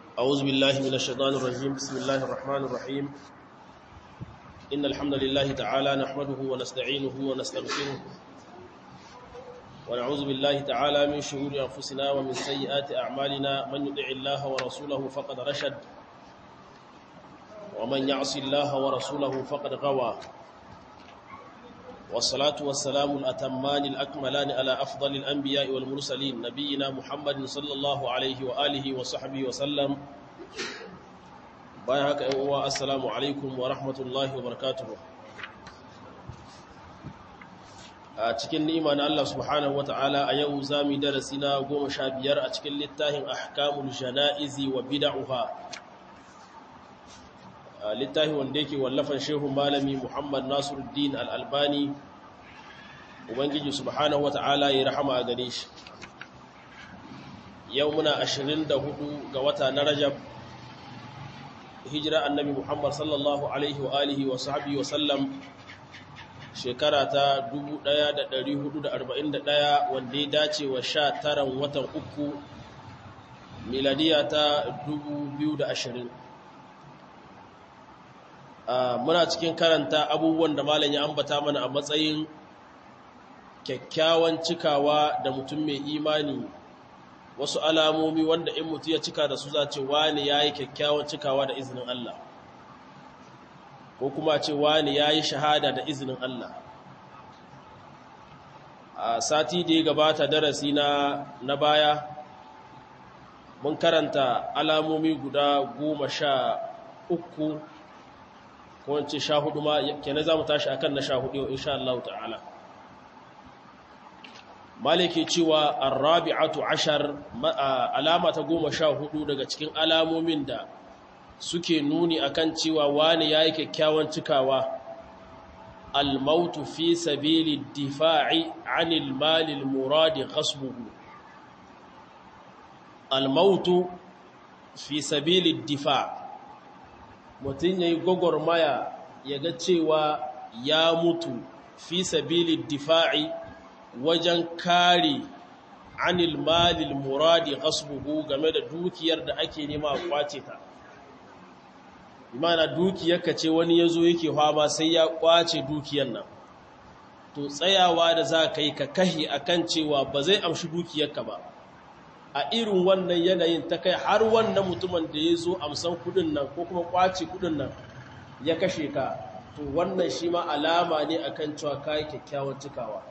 أعوذ بالله من الشيطان الرجيم بسم الله الرحمن الرحيم إن الحمد لله تعالى نحمده ونستعينه ونستغفره ونعوذ بالله تعالى من شرور أنفسنا ومن سيئات أعمالنا من يطع الله ورسوله فقد رشد ومن يعص الله ورسوله فقد غوى والصلاة والسلام الأتمان الأكملان على أفضل الأنبياء والمرسلين نبينا محمد صلى الله عليه وآله وصحبه وسلم بايهك أيها السلام عليكم ورحمة الله وبركاته a cikin ni'ima na Allah subhanahu wata'ala a yau za mu darasi na goma sha biyar a cikin littafin ahkamul jana'izi wa bid'uha littafi wanda yake wallafan shehu malami Muhammad Nasiruddin Al-Albani ubangiji subhanahu wata'ala ya rahama a gare shi yau muna 24 ga wata na Rajab hijira annabi Muhammad sallallahu alaihi wa alihi wa sahbihi wa sallam shekara ta 1441 wanda ya dace wa 19 watan uku miladiya ta 2020 muna cikin karanta abubuwan da malam ya ambata mana a matsayin kyakkyawan cikawa da mutum mai imani wasu alamomi wanda in mutum ya cika da su za ce wani ya yi kyakkyawan cikawa da izinin Allah ko kuma ce wani ya yi shahada da izinin Allah a sati da ya gabata darasi na, na baya mun karanta alamomi guda goma sha uku ko wance sha hudu ma kenan za mu tashi akan na sha hudu insha Allah ta'ala maliki cewa arrabi'atu ashar alama ta goma sha hudu daga cikin alamomin da suke nuni akan cewa wani yayi kyakkyawan cikawa almautu fi sabili difa'i anil malil muradi ghasbuhu almautu fi sabili difa' mutum ya yi gwagwarmaya ya ga cewa ya mutu fi sabili difa'i wajen kare anil malil muradi ghasbuhu game da dukiyar da ake nema a kwace ta imana dukiyarka ce wani ya zo yake fama sai ya kwace dukiyar nan to tsayawa da za ka yi ka kahi akan cewa ba zai amshi dukiyarka ba a irin wannan yanayin ta kai har wannan mutumin da ya zo amsan kudin nan ko kuma kwace kudin nan ya kashe ka to wannan shi ma alama ne akan cewa kai kyakkyawan cikawa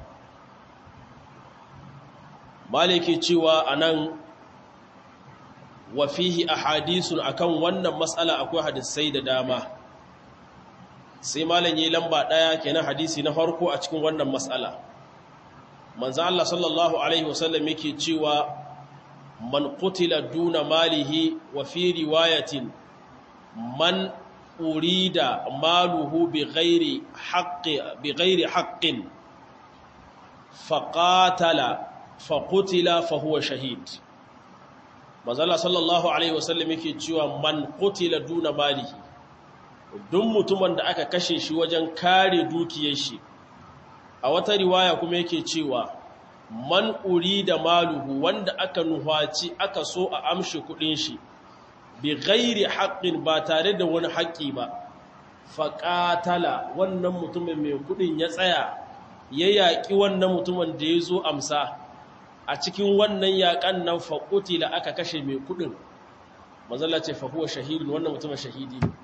maliki cewa anan wa fihi ahadithun akan wannan matsala akwai hadisai da dama sai malam yi lamba daya kenan hadisi na farko a cikin wannan matsala manzo Allah sallallahu alaihi wasallam yake cewa man qutila duna malihi wa fi riwayatin man urida maluhu bighairi haqqi bighairi haqqin faqatala faqutila fahuwa shahid mazalla sallallahu alaihi wasallam yake cewa man qutila duna malihi duk mutumin da aka kashe shi wajen kare dukiyar shi a wata riwaya kuma yake cewa man da maluhu wanda aka nuhaci aka so a amshi kudin shi bi ghairi haqqin ba tare da wani haƙƙi ba faqatala wannan mutumin mai kudin ya tsaya ya yaƙi wannan mutumin da ya zo amsa a cikin wannan yaƙan nan faqutila aka kashe mai kudin manzalla ce fa huwa shahidun wannan mutumin shahidi ne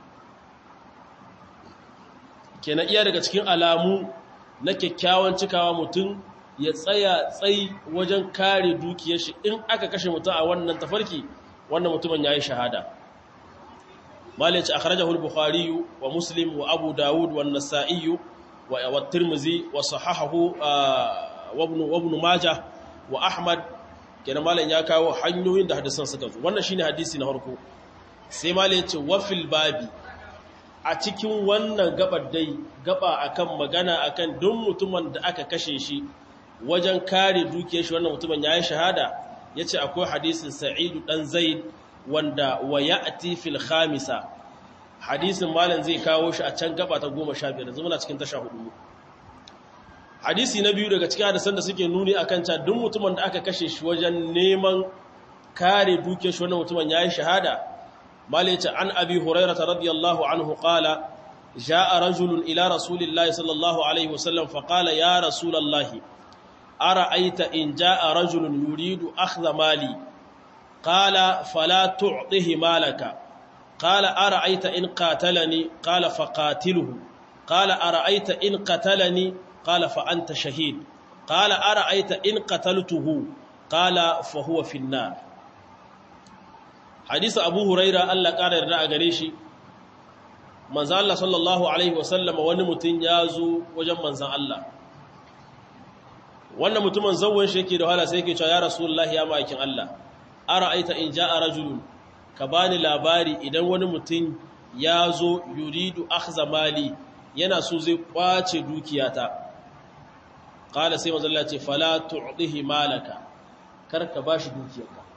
kenan iya daga cikin alamu na kyakkyawan cikawa mutum ya tsaya tsayi wajen kare dukiyar shi in aka kashe mutum a wannan tafarki wannan mutumin yayi shahada malici akhrajahu al-bukhari wa muslim wa abu daud wa an-nasa'i wa at-tirmidhi wa sahahahu wa ibn wa ibn majah wa ahmad kenan malan ya kawo hanyoyin da hadisan suka zo wannan shine hadisi na farko sai malici wa fil babi a cikin wannan gabar dai gaba akan magana akan duk mutumin da aka kashe shi wajen kare dukiyar shi wannan mutumin yayi shahada yace akwai hadisin Sa'idu dan Zaid wanda wa ya'ti fil khamisa hadisin malam zai kawo shi a can gaba ta 15 yanzu muna cikin tasha hudu hadisi na biyu daga cikin hadisan da suke nuni akan ta duk mutumin da aka kashe shi wajen neman kare dukiyar shi wannan mutumin yayi shahada malice an abi hurairata radiyallahu anhu qala jaa rajulun ila rasulillahi sallallahu alaihi wasallam faqala ya rasulallahi ara'aita in jaa rajulun yuridu akhdha mali qala fala tu'tihi malaka qala ara'aita in qatalani qala faqatilhu qala ara'aita in qatalani qala fa anta shahid qala ara'aita in qataltuhu qala fa huwa fi an-nar hadisi abu huraira Allah ƙara yarda a gare shi manzan Allah sallallahu Alaihi wasallama wani mutum ya zo wajen manzan Allah wannan mutumin zauwan shi yake da wahala sai yake cewa ya rasulullah ya ma'aikin Allah ara aita in ja a rajulun ka bani labari idan wani mutum ya zo yuridu akhza mali yana so zai kwace dukiyata qala sai manzan Allah ce fala tu'dihi malaka kar ka bashi dukiyarka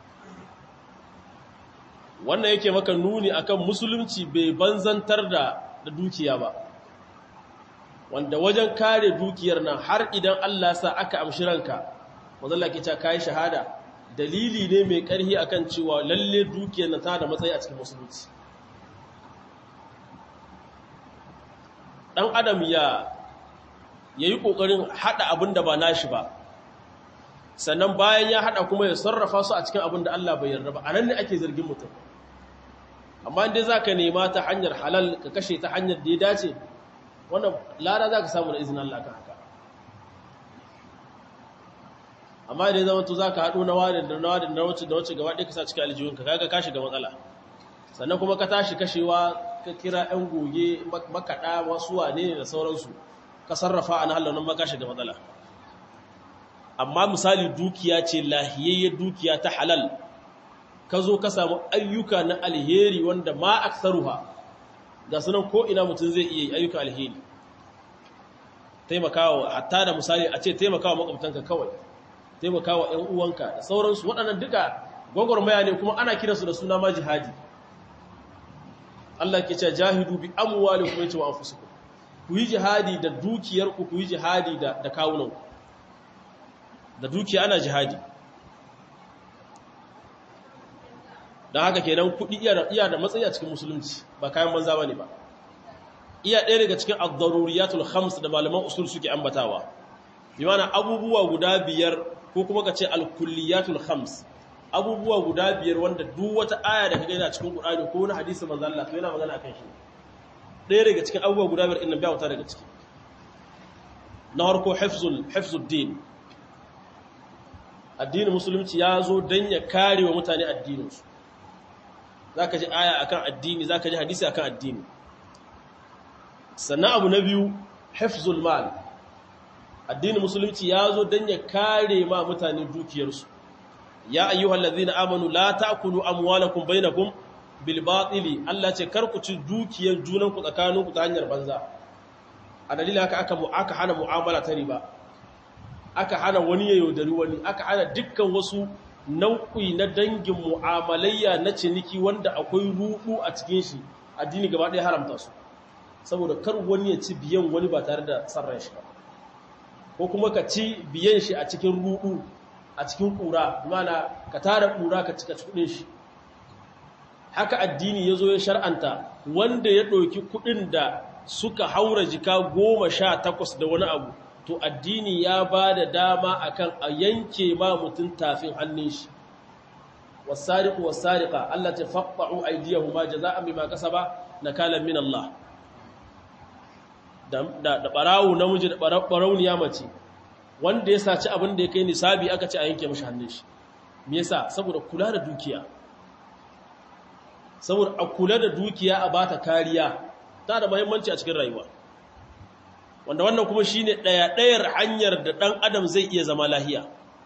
wannan yake maka nuni akan musulunci bai banzantar da da dukiya ba wanda wajen kare dukiyar nan har idan Allah sa aka amshi ranka wanda ke cewa kai shahada dalili ne mai karhi akan cewa lalle dukiyar nan ta da matsayi a cikin musulunci dan adam ya yayi kokarin hada abin da ba nashi ba sannan bayan ya hada kuma ya sarrafa su a cikin abin da Allah bai yarda ba anan ne ake zargin mutum amma inda za ka nema ta hanyar halal ka kashe ta hanyar da ya dace wannan lada za ka samu da izinin Allah ka haka amma da ya zama to za ka haɗu na wadin da na wadin da wacce da wacce gaba ɗaya ka sa cikin aljihunka kaga ka shiga matsala sannan kuma ka tashi kashewa ka kira ‘yan goge makaɗa wasu wane ne da sauransu ka sarrafa a na halal nan ma ka shiga matsala amma misali dukiya ce lahiyayyar dukiya ta halal ka zo ka samu ayyuka na alheri wanda ma aksaruha ga sunan ko ina mutum zai iya ayyuka alheri taimakawa hatta da misali a ce taimakawa makwabtanka kawai taimakawa ƴan uwanka da sauransu waɗannan duka gwagwarmaya ne kuma ana kiransu da suna ma jihadi Allah ke cewa jahidu bi amwalikum yace wa anfusikum ku yi jihadi da dukiyarku ku yi jihadi da da kawunanku da dukiya ana jihadi don haka kenan kuɗi iya da matsayi a cikin musulunci ba kayan banza ba ne ba iya ɗaya daga cikin ad-daruriyatul khams da malaman usul suke ambatawa bi mana abubuwa guda biyar ko kuma ka ce al-kulliyatul khams abubuwa guda biyar wanda duk wata aya da kaga yana cikin Qur'ani ko wani hadisi manzo Allah to yana magana akan shi ɗaya daga cikin abubuwa guda biyar innan biya wuta daga ciki na harko hifzul hifzud din addinin musulunci ya zo dan ya kare wa mutane addininsu zaka ji aya akan addini zaka ji hadisi akan addini sannan abu na biyu hifzul mal addinin musulunci ya zo don ya kare ma mutane dukiyarsu ya ayyuhal ladzina amanu la ta'kulu amwalakum bainakum bil batili Allah ce kar ku ci dukiyar junanku tsakaninku ta hanyar banza a dalilin haka aka aka hana mu'amala ta riba aka hana wani ya yaudari wani aka hana dukkan wasu nau'i na dangin mu'amalayya na ciniki wanda akwai ruɗu a cikin shi addini gaba ɗaya haramta su saboda kar wani ya ci biyan wani ba tare da sarran shi ba ko kuma ka ci biyan shi a cikin ruɗu a cikin ƙura mana ka tara ƙura ka cika kuɗin shi haka addini ya zo ya shar'anta wanda ya ɗauki kuɗin da suka haura jika goma sha takwas da wani abu to addini ya ba da dama akan a yanke ma mutum tafin hannun shi wasariqu wasariqa Allah ta faqta'u aydiyahuma jazaa'an bima kasaba nakalan min Allah da da barawu namiji da barawniya mace wanda ya saci abin da ya kai nisabi aka ce a yanke mashi hannun shi me yasa saboda kula da dukiya saboda a kula da dukiya a bata kariya ta da muhimmanci a cikin rayuwa wanda wannan kuma shine daya dayar hanyar da dan adam zai iya zama lahiya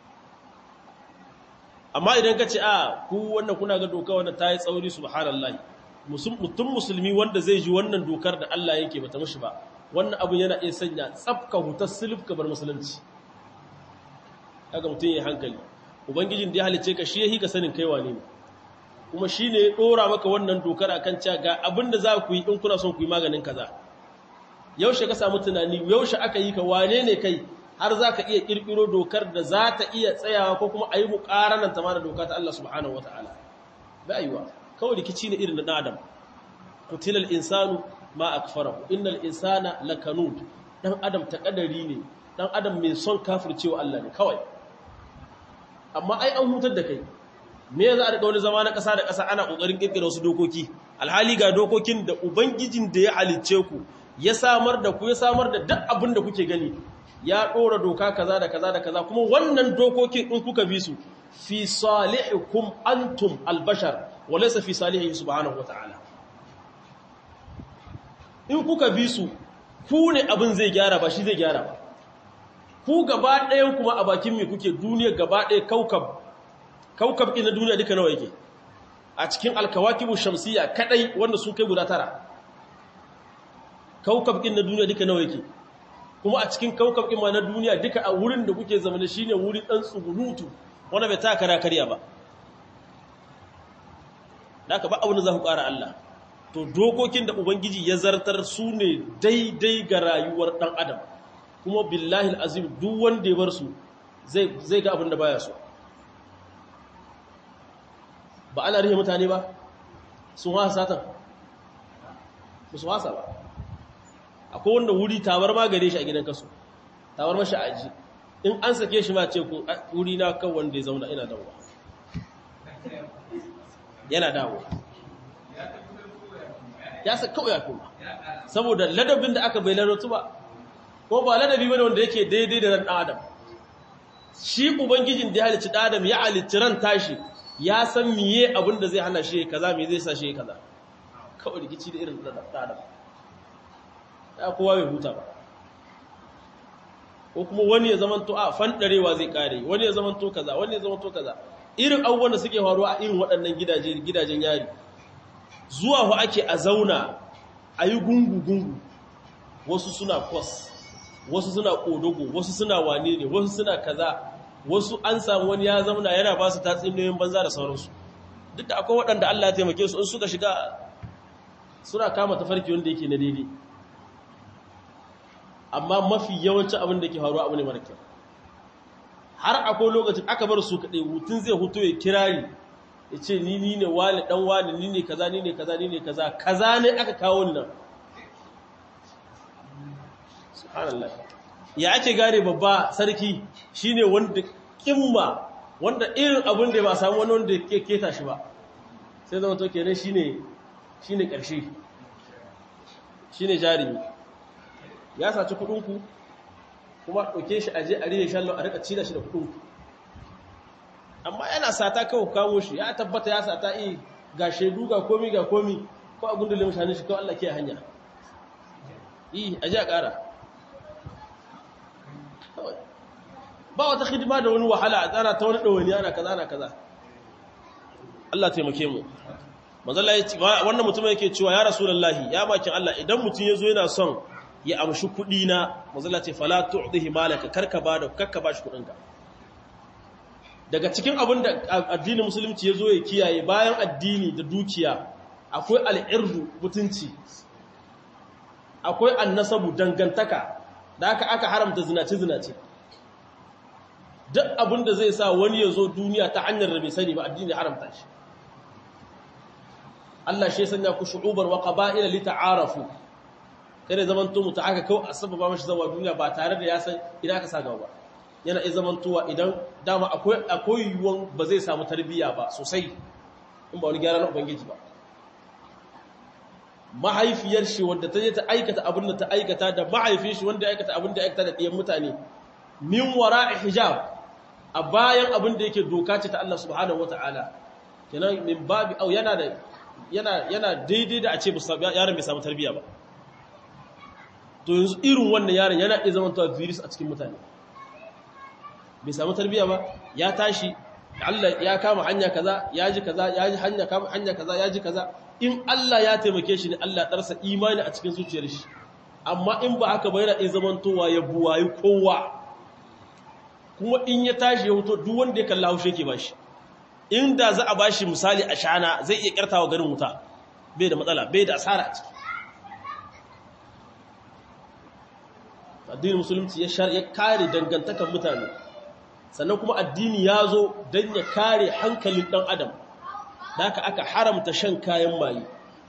amma idan ka ce a ku wannan kuna ga doka wanda ta yi tsauri subhanallahi mutum musulmi wanda zai ji wannan dokar da Allah yake bata mishi ba wannan abu yana iya sanya tsafka hutar silif bar musulunci kaga mutum ya hankali ubangijin da ya halice ka shi yahi ka sanin kai wane ne kuma shine ya dora maka wannan dokar akan cewa ga abin da za ku yi in kuna son ku yi maganin kaza yaushe ka samu tunani yaushe aka yi ka wane ne kai har za ka iya kirkiro dokar da za ta iya tsayawa ko kuma a yi muƙaranan ta ma da doka ta Allah subhanahu wataala ba yiwa kawai rikici ne irin na ɗan adam kutilal insanu ma akfarahu innal insana lakanud dan adam ta kadari ne dan adam mai son kafircewa Allah ne kawai amma ai an hutar da kai me za a rika wani zama na ƙasa da ƙasa ana ƙoƙarin ƙirƙira wasu dokoki alhali ga dokokin da ubangijin da ya halicce ku ya samar da ku ya samar da duk abin da kuke gani ya ɗora doka kaza da kaza da kaza kuma wannan dokokin in kuka bi su fi salihikum antum albashar wa laysa fi salihi subhanahu wata'ala in kuka bi su ku ne abin zai gyara ba shi zai gyara ba ku gaba ɗayan kuma a bakin me kuke duniya gaba ɗaya kaukab kaukab ɗin na duniya duka nawa yake a cikin alkawakibu shamsiya kadai wanda su kai guda tara kaukab ɗin na duniya duka nawa yake kuma a cikin kaukab ɗin ma na duniya duka a wurin da kuke zama shine wuri ɗan tsugunutu wanda bai taka kara karya ba da aka ba abin da za ku ƙara Allah to dokokin da ubangiji ya zartar su ne daidai ga rayuwar ɗan adam kuma billahi azim duk wanda ya bar su zai ga abin da baya so ba ana rihe mutane ba sun wasa satan ba su wasa ba akwai wanda wuri tawar ma gare shi a gidan kasu tawar mashi a aji in an sake shi ma ce ku wuri na kan wanda ya zauna ina dawowa yana dawowa ya sa kawai ya kuma saboda ladabin da aka bai ladatu ba ko ba ladabi bane wanda yake daidai da ran adam shi ubangijin da ya halicci adam ya halicci ran tashi ya san miye abin da zai hana shi kaza me zai sa shi kaza kawai rikici da irin ran adam ya kowa bai huta ba ko kuma wani ya zamanto a fandarewa zai kare wani ya zamanto kaza wani ya zamanto kaza irin abubuwan da suke faruwa a irin waɗannan gidaje gidajen yari zuwa hu ake a zauna a yi gungu-gungu wasu suna kwas wasu suna ƙodogo wasu suna wane ne wasu suna kaza wasu an samu wani ya zauna yana ba su tatsuniyoyin banza da sauransu duk da akwai waɗanda Allah ya taimake su in suka shiga suna kama tafarki wanda yake na daidai amma mafi yawancin abin da ke faruwa abu ne mara kyau har akwai lokacin aka bar su kaɗai hutun zai hutu ya kirari ya ce ni ni ne wani ɗan wani ni ne kaza ni ne kaza ni ne kaza kaza ne aka kawo nan subhanallah ya ake gane babba sarki shine wanda kimma wanda irin abin da ba samu wani wanda ke keta shi ba sai zama to kenan shine shine ƙarshe shine jarumi ya saci kuɗinku kuma ɗauke shi aje a rike shallo a rika cida shi da kuɗinku amma yana sata kawai kawo shi ya tabbata ya sata yi ga shaidu ga komi ga komi ko a gundulin mutane shi kawai Allah ke hanya yi aje a ƙara ba wata hidima da wani wahala a tsara ta wani ɗawani ana kaza ana kaza Allah taimake mu manzala ya ce wannan mutum yake cewa ya rasulullahi ya bakin Allah idan mutum ya zo yana son ya amshi kuɗi na manzala ce fala tu'dihi malaka karka ba da karka ba shi kuɗinka daga cikin abin da addinin musulunci ya zo ya kiyaye bayan addini da dukiya akwai al'irdu mutunci akwai annasabu dangantaka da aka aka haramta zinace-zinace duk abin da zai sa wani ya zo duniya ta hanyar da bai sani ba addini haramta shi Allah shi sanya ku shu'ubar wa qaba'ila li ta'arafu kada zaman to muta aka kawo asbaba mashi zawa duniya ba tare da ya san idan aka saka ba yana iya zaman tuwa idan dama akwai akwai yuwan ba zai samu tarbiyya ba sosai in ba wani gyara na ubangiji ba mahaifiyar shi wanda ta je ta aikata abin da ta aikata da mahaifin shi wanda ya aikata abin da ya aikata da ɗiyan mutane min wara'i hijab a bayan abin da yake doka ce ta Allah subhanahu wata'ala kenan min babi au yana da yana yana daidai da a ce yaron bai samu tarbiyya ba to yanzu irin wannan yaron yana iya zama tawa virus a cikin mutane bai samu tarbiyya ba ya tashi Allah ya kama hanya kaza ya ji kaza ya ji hanya kama hanya kaza ya ji kaza in Allah ya taimake shi ne Allah darsa imani a cikin zuciyar shi amma in ba haka ba yana iya zamantowa ya buwayi kowa kuma in ya tashi ya hoto duk wanda ya kalla haushe yake bashi inda za a bashi misali a shana zai iya kyartawa garin wuta bai da matsala bai da asara a ciki addinin musulunci ya kare dangantakan mutane sannan kuma addini ya zo don ya kare hankalin ɗan adam da haka aka haramta shan kayan maye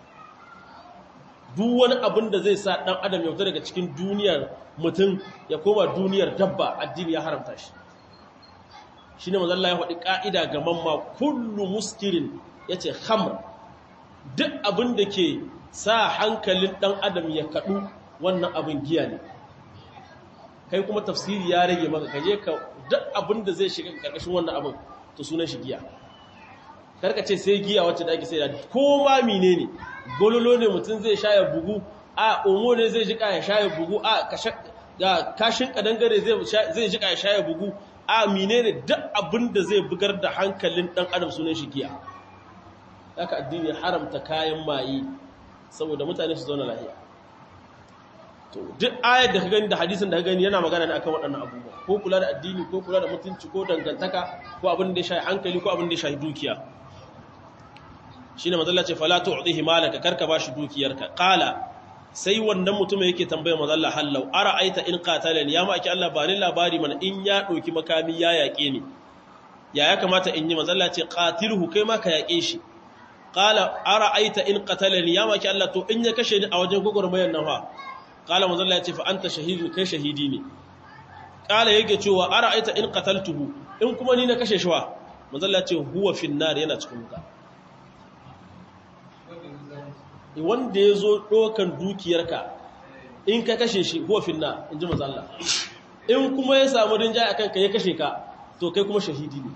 duk wani abin da zai sa ɗan adam ya fita daga cikin duniyar mutum ya koma duniyar dabba addini ya haramta shi shi ne mazalla ya faɗi ƙa'ida ga mamma kullu muskirin ya ce hamr duk abin da ke sa hankalin ɗan adam ya kaɗu wannan abin giya ne kai kuma tafsiri ya rage maka kaje ka duk abin da zai shiga ƙarƙashin wannan abin to sunan shi giya karka ce sai giya wacce da ake sai da ko ma mine ne gololo ne mutum zai sha ya bugu a omo ne zai jika ya sha ya bugu a ga kashin kadangare zai jika ya sha ya bugu a mine ne duk abin da zai bugar da hankalin dan adam sunan shi giya haka addini haramta kayan maye saboda mutane su zauna lafiya to duk ayar da ka gani da hadisin da ka gani yana magana ne akan waɗannan abubuwa ko kula da addini ko kula da mutunci ko dangantaka ko abin da ya shafi hankali ko abin da ya shafi dukiya shine mazalla ce fala tu'dhihi malaka karka bashi dukiyarka qala sai wannan mutumin yake tambayar mazalla hallau ara'aita in qatalani ya ma aki Allah ba ni labari mana in ya doki makami ya yake ni ya ya kamata in yi mazalla ce qatilhu kai ma ka yake shi qala ara'aita in qatalani ya ma aki Allah to in ya kashe ni a wajen gogormayar nan fa qala mazalla ce fa anta shahidun kai shahidi ne qala yake cewa ara'aita in qataltuhu in kuma ni na kashe shi wa mazalla ce huwa finnar yana cikin wuta wanda ya zo ɗokan dukiyarka in ka kashe shi huwa finna in ji mazalla in kuma ya samu rinjaye a kanka ya kashe ka to kai kuma shahidi ne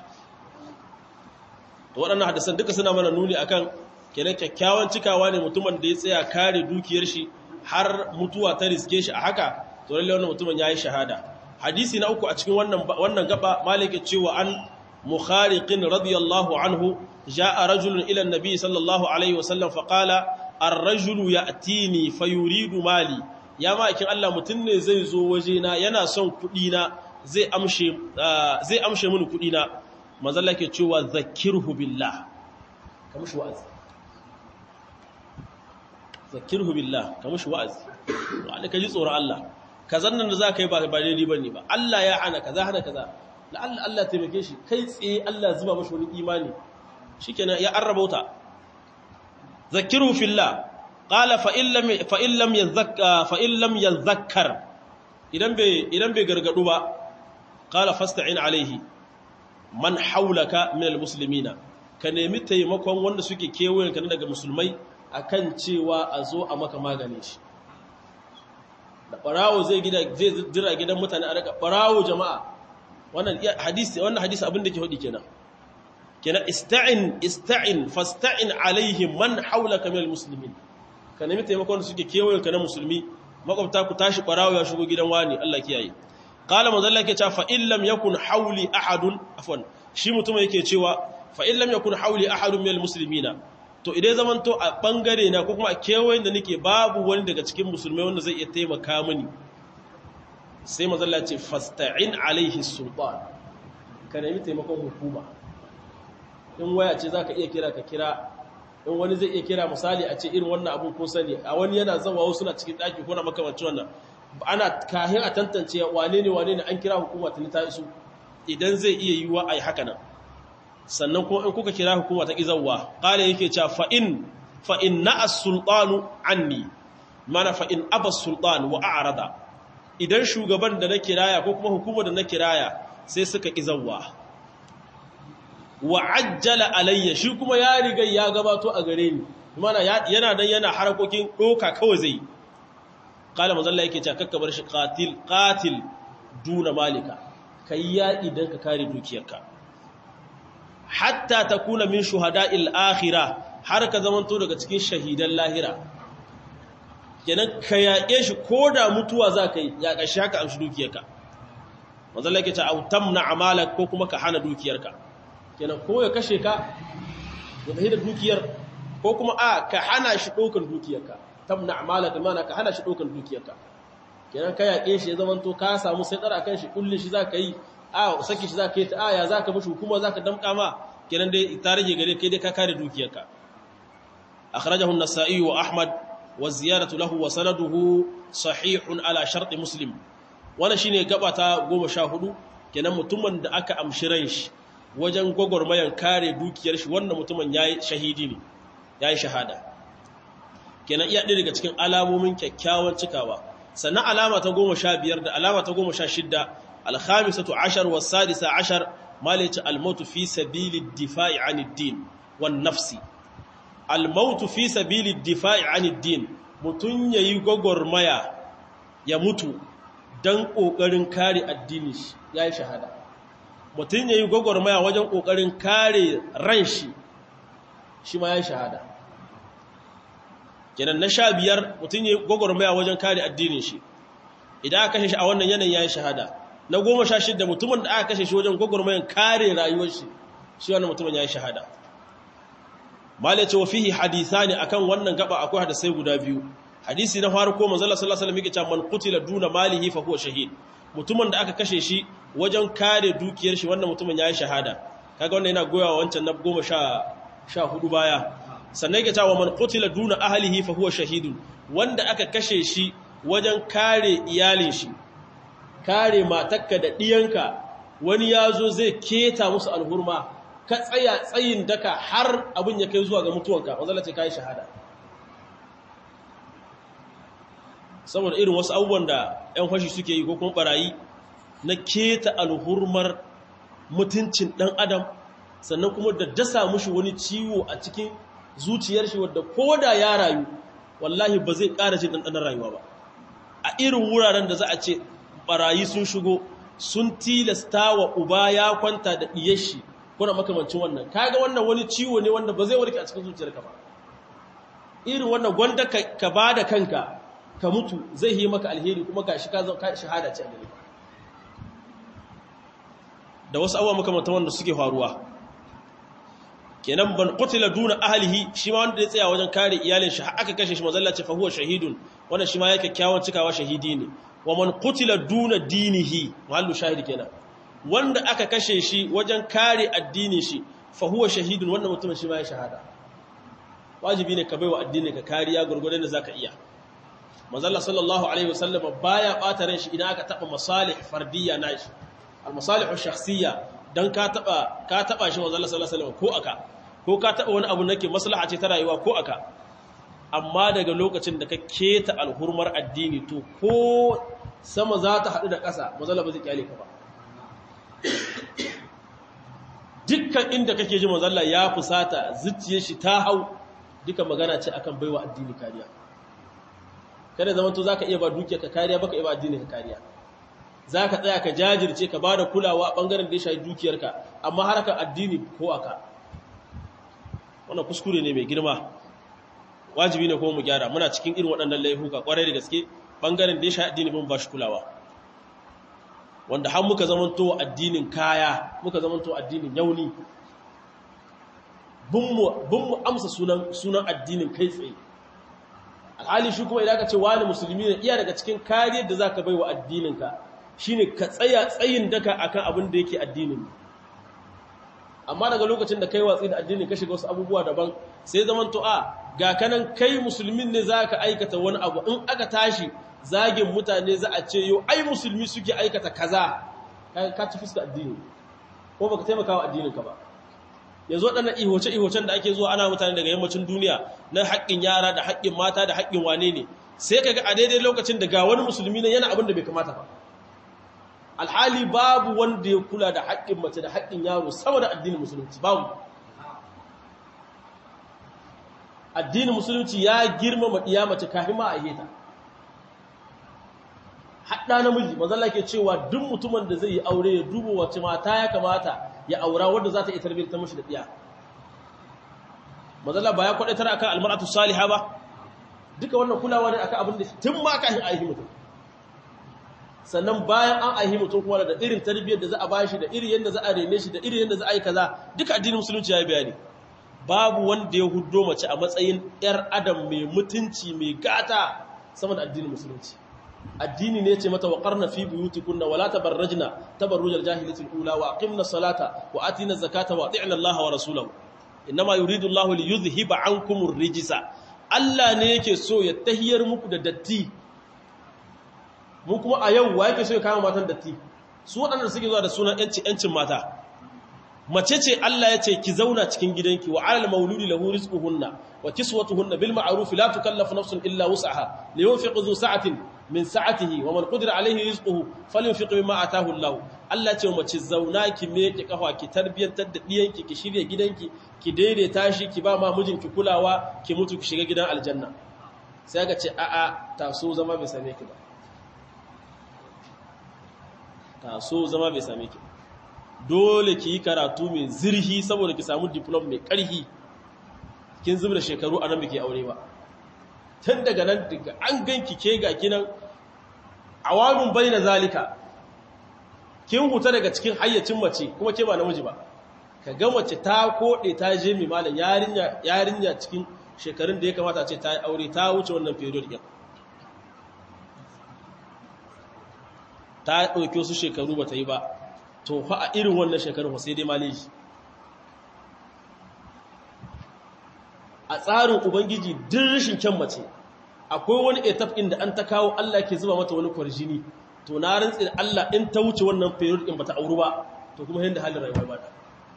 to waɗannan hadisan duka suna mana nuni akan kenan kyakkyawan cikawa ne mutumin da ya tsaya kare dukiyar shi har mutuwa ta riske shi a haka to lalle wannan mutumin yayi shahada hadisi na uku a cikin wannan wannan gaba malike cewa an mukhariqin radiyallahu anhu جاء رجل إلى النبي صلى الله عليه وسلم فقال الرجل يأتيني فيريد مالي يا ما كان الله متن زي زو وجينا yana son kudina zai amshe zai amshe mini kudina manzo Allah yake cewa zakirhu billah kamushi wa'azi zakirhu billah kamushi wa'azi wanda kaji tsoron Allah kazan nan da zaka yi ba ba daidai bane ba Allah ya hana kaza hana kaza la Allah Allah taimake shi kai tsaye Allah zuba mashi wani imani shikenan ya arrabauta zakiru fillah qala fa illam fa illam yazakka fa illam yazakkar idan bai idan bai gargadu ba qala fasta'in alaihi man haulaka min almuslimina ka nemi taimakon wanda suke kewayen ka daga musulmai akan cewa a zo a maka magane shi da barawo zai gida zai dira gidan mutane a daga barawo jama'a wannan hadisi wannan hadisi abin da ke hudi kenan kenan ista'in ista'in fasta'in alaihim man haulaka minal muslimin ka nemi taimakon da suke kewayen ka na musulmi makwabta ku tashi barawo ya shigo gidan wani Allah kiyaye qala mazalla yake cewa fa in lam yakun hauli ahadun afwan shi mutum yake cewa fa in lam yakun hauli ahadun minal muslimina to idan zaman to a bangare na ko kuma a kewayen da nake babu wani daga cikin musulmai wanda zai iya taimaka mini sai mazalla ce fasta'in alaihi sultan ka nemi taimakon hukuma in waya ce za ka iya kira ka kira in wani zai iya kira misali a ce irin wannan abin kun sani a wani yana zama wasu na cikin ɗaki ko na makamancin wannan ana kahin a tantance wane ne wane ne an kira hukuma ta ta isu idan zai iya yiwuwa a yi haka nan sannan kuma in kuka kira hukuma ta izawa ƙala yake cewa fa'in fa'in na as-sultanu anni mana fa'in abas sultan wa a'rada idan shugaban da na kiraya ko kuma hukumar da na kiraya sai suka izawa wa ajjala alayya shi kuma ya riga ya gabato a gare ni mana yana dan yana harakokin doka kawai zai kala manzalla yake cewa kakka bar shi qatil qatil duna malika kai ya idan ka kare dukiyarka hatta takuna min shuhada'il akhirah har ka zamanto daga cikin shahidan lahira kenan ka yaƙe shi koda mutuwa za ka yi ya ƙashi haka amshi dukiyarka manzalla yake cewa autamna amalak ko kuma ka hana dukiyarka kenan ko ya kashe ka ya tafi da dukiyar ko kuma a ka hana shi ɗaukar dukiyarka tamna amalaka mana ka hana shi ɗaukar dukiyarka kenan ka yaƙe shi ya zamanto ka samu sai tsara kan shi kullum shi za ka yi a saki shi za ka yi ta aya za ka mashi hukuma za ka damƙa ma kenan dai ta rage gare kai dai ka kare dukiyarka akhrajahu an-nasa'i wa ahmad wa ziyaratu lahu wa sanaduhu sahihun ala shart muslim wannan shine gaba ta 14 kenan mutumin da aka amshi ran shi wajen gwagwarmayan kare dukiyar shi wannan mutumin yayi shahidi ne yayi shahada kenan iya ɗaya daga cikin alamomin kyakkyawan cikawa sannan alama ta goma sha biyar da alama ta goma sha shidda alhamisatu ashar wa sadisa ashar malice almautu fi sabili difa'i anid din wan nafsi almautu fi sabili difa'i anid din mutun yayi gwagwarmaya ya mutu dan kokarin kare addini shi yayi shahada mutun yayi gwagwarmaya wajen kokarin kare ran shi shi ma yayi shahada kenan na sha biyar mutum ya gwagwarmaya wajen kare addinin shi idan aka kashe shi a wannan yanayin ya yi shahada na goma sha shidda mutumin da aka kashe shi wajen gwagwarmayan kare rayuwar shi shi wannan mutumin ya yi shahada mala ce wa fihi hadisa ne akan wannan gaba akwai hadisai guda biyu hadisi na farko manzala sallallahu alaihi wasallam yake cewa man qutila duna malihi fa huwa shahid mutumin da aka kashe shi wajen kare dukiyar shi wannan mutumin ya yi shahada kaga wannan yana goyawa wancan na goma sha hudu baya sannan yake cewa man qutila duna ahlihi fa huwa shahidun wanda aka kashe shi wajen kare iyalin shi kare matakka da diyanka wani yazo zai keta musu alhurma ka tsaya tsayin daka har abin ya kai zuwa ga mutuwanka wanda ce kai shahada saboda irin wasu abubuwan da ƴan fashi suke yi ko kuma barayi na keta alhurmar mutuncin dan adam sannan kuma da dasa mushi wani ciwo a cikin zuciyar shi wadda ko da ya rayu wallahi ba zai ƙara jin ɗanɗanar rayuwa ba a irin wuraren da za a ce ɓarayi sun shigo sun tilasta wa uba ya kwanta da ɗiyar shi kuna makamancin wannan kaga wannan wani ciwo ne wanda ba zai warke a cikin zuciyarka ba irin wannan gwanda ka ba da kanka ka mutu zai yi maka alheri kuma ga shi ka shahada ce a gare da wasu abubuwa makamantan wanda suke faruwa kenan ban qutila duna ahlihi shi ma wanda ya tsaya wajen kare iyalin shi aka kashe shi mazalla ce fa huwa shahidun wannan shi ma yake kyawun cikawa shahidi ne wa man qutila duna dinihi mahallu shahidi kenan wanda aka kashe shi wajen kare addinin shi fa huwa shahidun wannan mutumin shi ma ya shahada wajibi ne ka baiwa addinin ka kariya gurgurdan da zaka iya mazalla sallallahu alaihi wasallam baya bata ran shi idan aka taba masalih fardiyya nashi al masalih shakhsiyya dan ka taba ka taba shi mazalla sallallahu alaihi wasallam ko aka ko ka taɓa wani abu nake maslaha ce ta rayuwa ko aka amma daga lokacin da ka keta alhurmar addini to ko sama za ta haɗu da ƙasa mazala ba zai kyale ka ba dukkan inda kake ji mazalla ya fusata zuciyar shi ta hau duka magana ce akan baiwa addini kariya kada zaman to zaka iya ba dukiya ka kariya baka iya ba addini ka kariya zaka tsaya ka jajirce ka bada kulawa a bangaren da ya shafi dukiyarka amma harkar addini ko aka wannan kuskure ne mai girma wajibi ne kuma mu gyara muna cikin irin waɗannan laifuka kwarai da gaske bangaren da ya shafi addini mun ba shi kulawa wanda har muka zamanto addinin kaya muka zamanto addinin yauni bin mu amsa sunan sunan addinin kai tsaye alhali shi kuma idan ka ce wani musulmi ne iya daga cikin kariyar da zaka bai wa addininka shine ka tsaya tsayin daka akan abin da yake addinin amma daga lokacin da kai watsi da addini ka shiga wasu abubuwa daban sai zaman to a ga kanan kai musulmin ne za ka aikata wani abu in aka tashi zagin mutane za a ce yau ai musulmi suke aikata kaza ka ci fuska addini ko baka taimaka wa addininka ba yanzu waɗannan ihoce-ihocen da ake zuwa ana mutane daga yammacin duniya na haƙƙin yara da haƙƙin mata da haƙƙin wane ne sai ka ga a daidai lokacin da ga wani musulmi ne yana abin da bai kamata ba alhali babu wanda ya kula da haƙƙin mace da haƙƙin yaro sama da addinin musulunci babu addinin musulunci ya girmama iya mace kafin ma a heta haɗa namiji mazalla ke cewa duk mutumin da zai yi aure ya duba wace mata ya kamata ya aura wadda za ta iya tarbiyyar ta mashi da ɗiya mazalla ba ya kwaɗaitar akan almaratu saliha ba duka wannan kulawa ne akan abin da tun ma kafin a yi mutum sannan bayan an aihi mutum kuma da irin tarbiyyar da za a bashi da irin yadda za a rene shi da irin yadda za a yi kaza duka addinin musulunci ya yi bayani babu wanda ya huddo mace a matsayin yar adam mai mutunci mai gata sama da addinin musulunci addini ne ce mata wa qarna fi buyutikunna wala tabarrajna tabarrujal jahiliyatil ula wa aqimna salata wa atina zakata wa ati'na allaha wa rasulahu inma yuridu allahu li yuzhiba ankumur rijsa Allah ne yake so ya tahiyar muku da datti mu kuma a yau wa yake so ya kama matan datti su waɗanda suke zuwa da sunan yanci yancin mata mace ce Allah ya ce ki zauna cikin gidanki wa alal mauludi lahu rizquhunna wa kiswatuhunna bil ma'ruf la tukallafu nafsun illa wus'aha liyunfiq dhu sa'atin min sa'atihi wa man qadira alayhi rizquhu falyunfiq mimma ataahu Allah Allah ce mace zauna ki meke kafa ki tarbiyantar da diyanki ki shirye gidanki ki daidaita shi ki ba ma mijinki kulawa ki mutu ki shiga gidan aljanna sai ga ce a'a taso zama bai same ki ba taso zama bai same ki dole ki yi karatu mai zirhi saboda ki samu diplom mai ƙarhi kin zubda shekaru a nan biki aure ba tun daga nan daga an ganki ke ga kinan awamin bayyana zalika kin huta daga cikin hayyacin mace kuma ke ba namiji ba ka ga mace ta koɗe ta je mai malam yarinya yarinya cikin shekarun da ya kamata ce ta yi aure ta wuce wannan period ɗin ta ɗauki wasu shekaru ba ta yi ba to fa a irin wannan shekarun sai dai maleji a tsarin ubangiji din rashin kyan mace akwai wani etap inda an ta kawo Allah ke zuba mata wani kwarjini to na rantsi da Allah in ta wuce wannan period din bata auru ba to kuma yanda halin rayuwa ba ta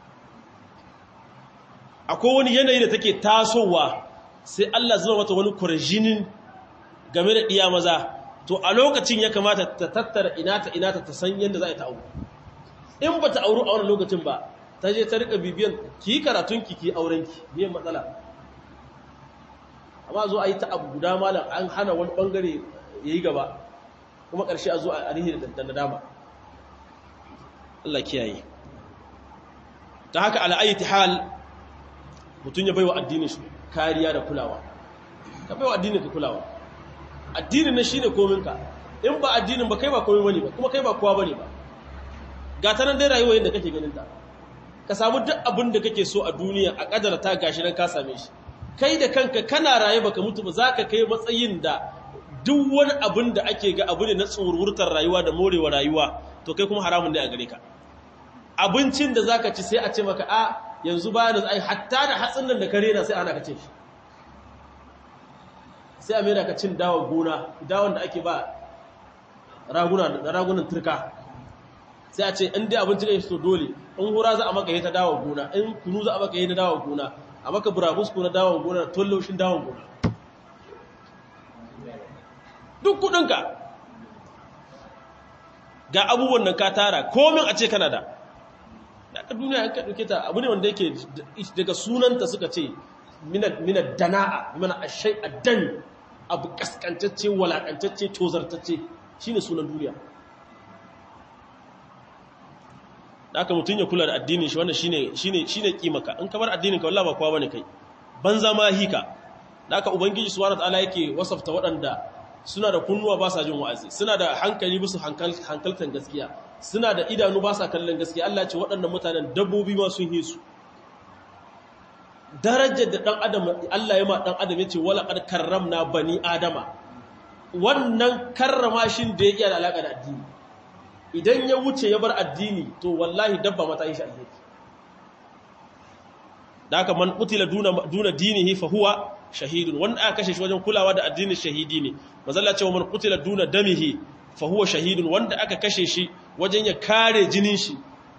akwai wani yanayi da take tasowa sai Allah zuba mata wani kwarjinin game da iya maza to a lokacin ya kamata ta tattara inata inata ta san yanda za a yi ta auru in ba ta auru a wani lokacin ba ta je ta rika bibiyan ki yi karatunki ki aurenki biyan matsala amma zo a yi ta abu guda malam an hana wani bangare ya yi gaba kuma ƙarshe a zo a rihi da nadama Allah kiyaye ta haka al'ayyati hal mutum ya baiwa addinin shi kariya da kulawa ka baiwa addinin ka kulawa addinin na shine kominka in ba addinin ba kai ba komai bane ba kuma kai ba kowa bane ba ga ta nan dai rayuwa yadda kake ganin ta ka samu duk abin da kake so a duniya a kadara ta gashi nan ka same shi kai da kanka kana raye baka mutu ba zaka kai matsayin da duk wani abin da ake ga abu ne na tsururtar rayuwa da morewa rayuwa to kai kuma haramun ne a gare ka abincin da zaka ci sai a ce maka a yanzu bayan da ai hatta da hatsin nan da kare na sai ana ka ce shi sai a mera ka cin dawon gona dawon da ake ba raguna da ragunan turka sai a ce in dai abinci kai so dole in hura za a maka yi ta dawon gona in kunu za a maka yi na dawon gona a maka burabusku na dawon gona da tollaushin dawon gona duk kudinka ga abubuwan nan ka tara komin a ce kana da daga duniya an ka ɗauke ta abu ne wanda yake daga sunanta suka ce minar dana'a mana a shai addan abu kaskantacce walakantacce tozartacce shi ne sunan duniya da aka mutum ya kula da addinin shi wannan shi ne kimaka in kamar addinin ka wallah ba kowa bane kai banza ma hika da aka ubangiji subhanahu ta'ala yake wasafta waɗanda suna da kunnuwa ba sa jin wa'azi suna da hankali musu hankaltan gaskiya suna da idanu ba sa kallon gaskiya Allah ce waɗannan mutanen dabbobi ma sun hisu darajar da ɗan adam Allah ya ma ɗan adam ya ce wala ƙar karramna bani adama wannan karrama shi da ya iya da alaƙa da addini idan ya wuce ya bar addini to wallahi dabba mata yi shi alheri da haka man qutila duna duna dinihi fa huwa shahidun wanda aka kashe shi wajen kulawa da addinin shahidi ne mazalla cewa man qutila duna damihi fa huwa shahidun wanda aka kashe shi wajen ya kare jinin shi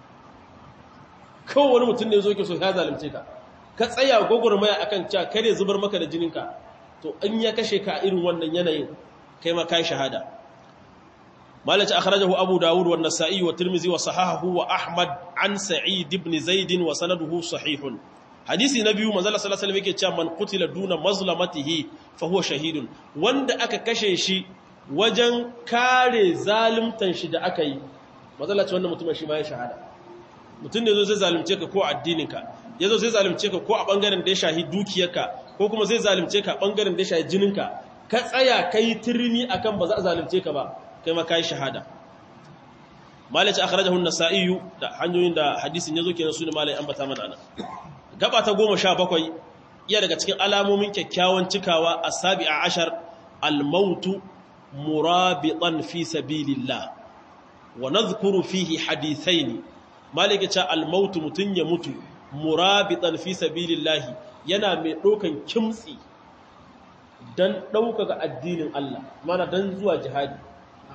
kawai wani mutum ne zo ke so ya zalunce ka ka tsaya gwagwarmaya akan cewa kare zubar maka da jininka to in ya kashe ka irin wannan yanayin kai ma kai shahada malaci akhrajahu abu dawud wa an-nasa'i wa tirmidhi wa sahahahu wa ahmad an sa'id ibn zaid wa sanaduhu sahihun hadisi na biyu manzala sallallahu alaihi wasallam yake cewa man qutila duna mazlamatihi fa huwa shahidun wanda aka kashe shi wajen kare zalimtan shi da aka yi manzala ce wannan mutumin shi ma ya shahada mutum ne zo zai zalunce ka ko addininka yazo zai zalunce ka ko a bangaren da ya shahi dukiyarka ko kuma zai zalunce ka bangaren da ya shahi jininka ka tsaya kai tirni akan ba za a zalunce ka ba kai ma kai shahada malaci akhrajahu an-nasa'i da hanyoyin da hadisin yazo kenan sunan malai ambata mana nan gaba ta goma sha bakwai iya daga cikin alamomin kyakkyawan cikawa a sabi a ashar almautu murabitan fi sabilillah wa nadhkuru fihi hadithaini malike ce almautu mutun ya mutu murabitan fi sabilillah yana mai dokan kimtsi dan ga addinin Allah mana dan zuwa jihadi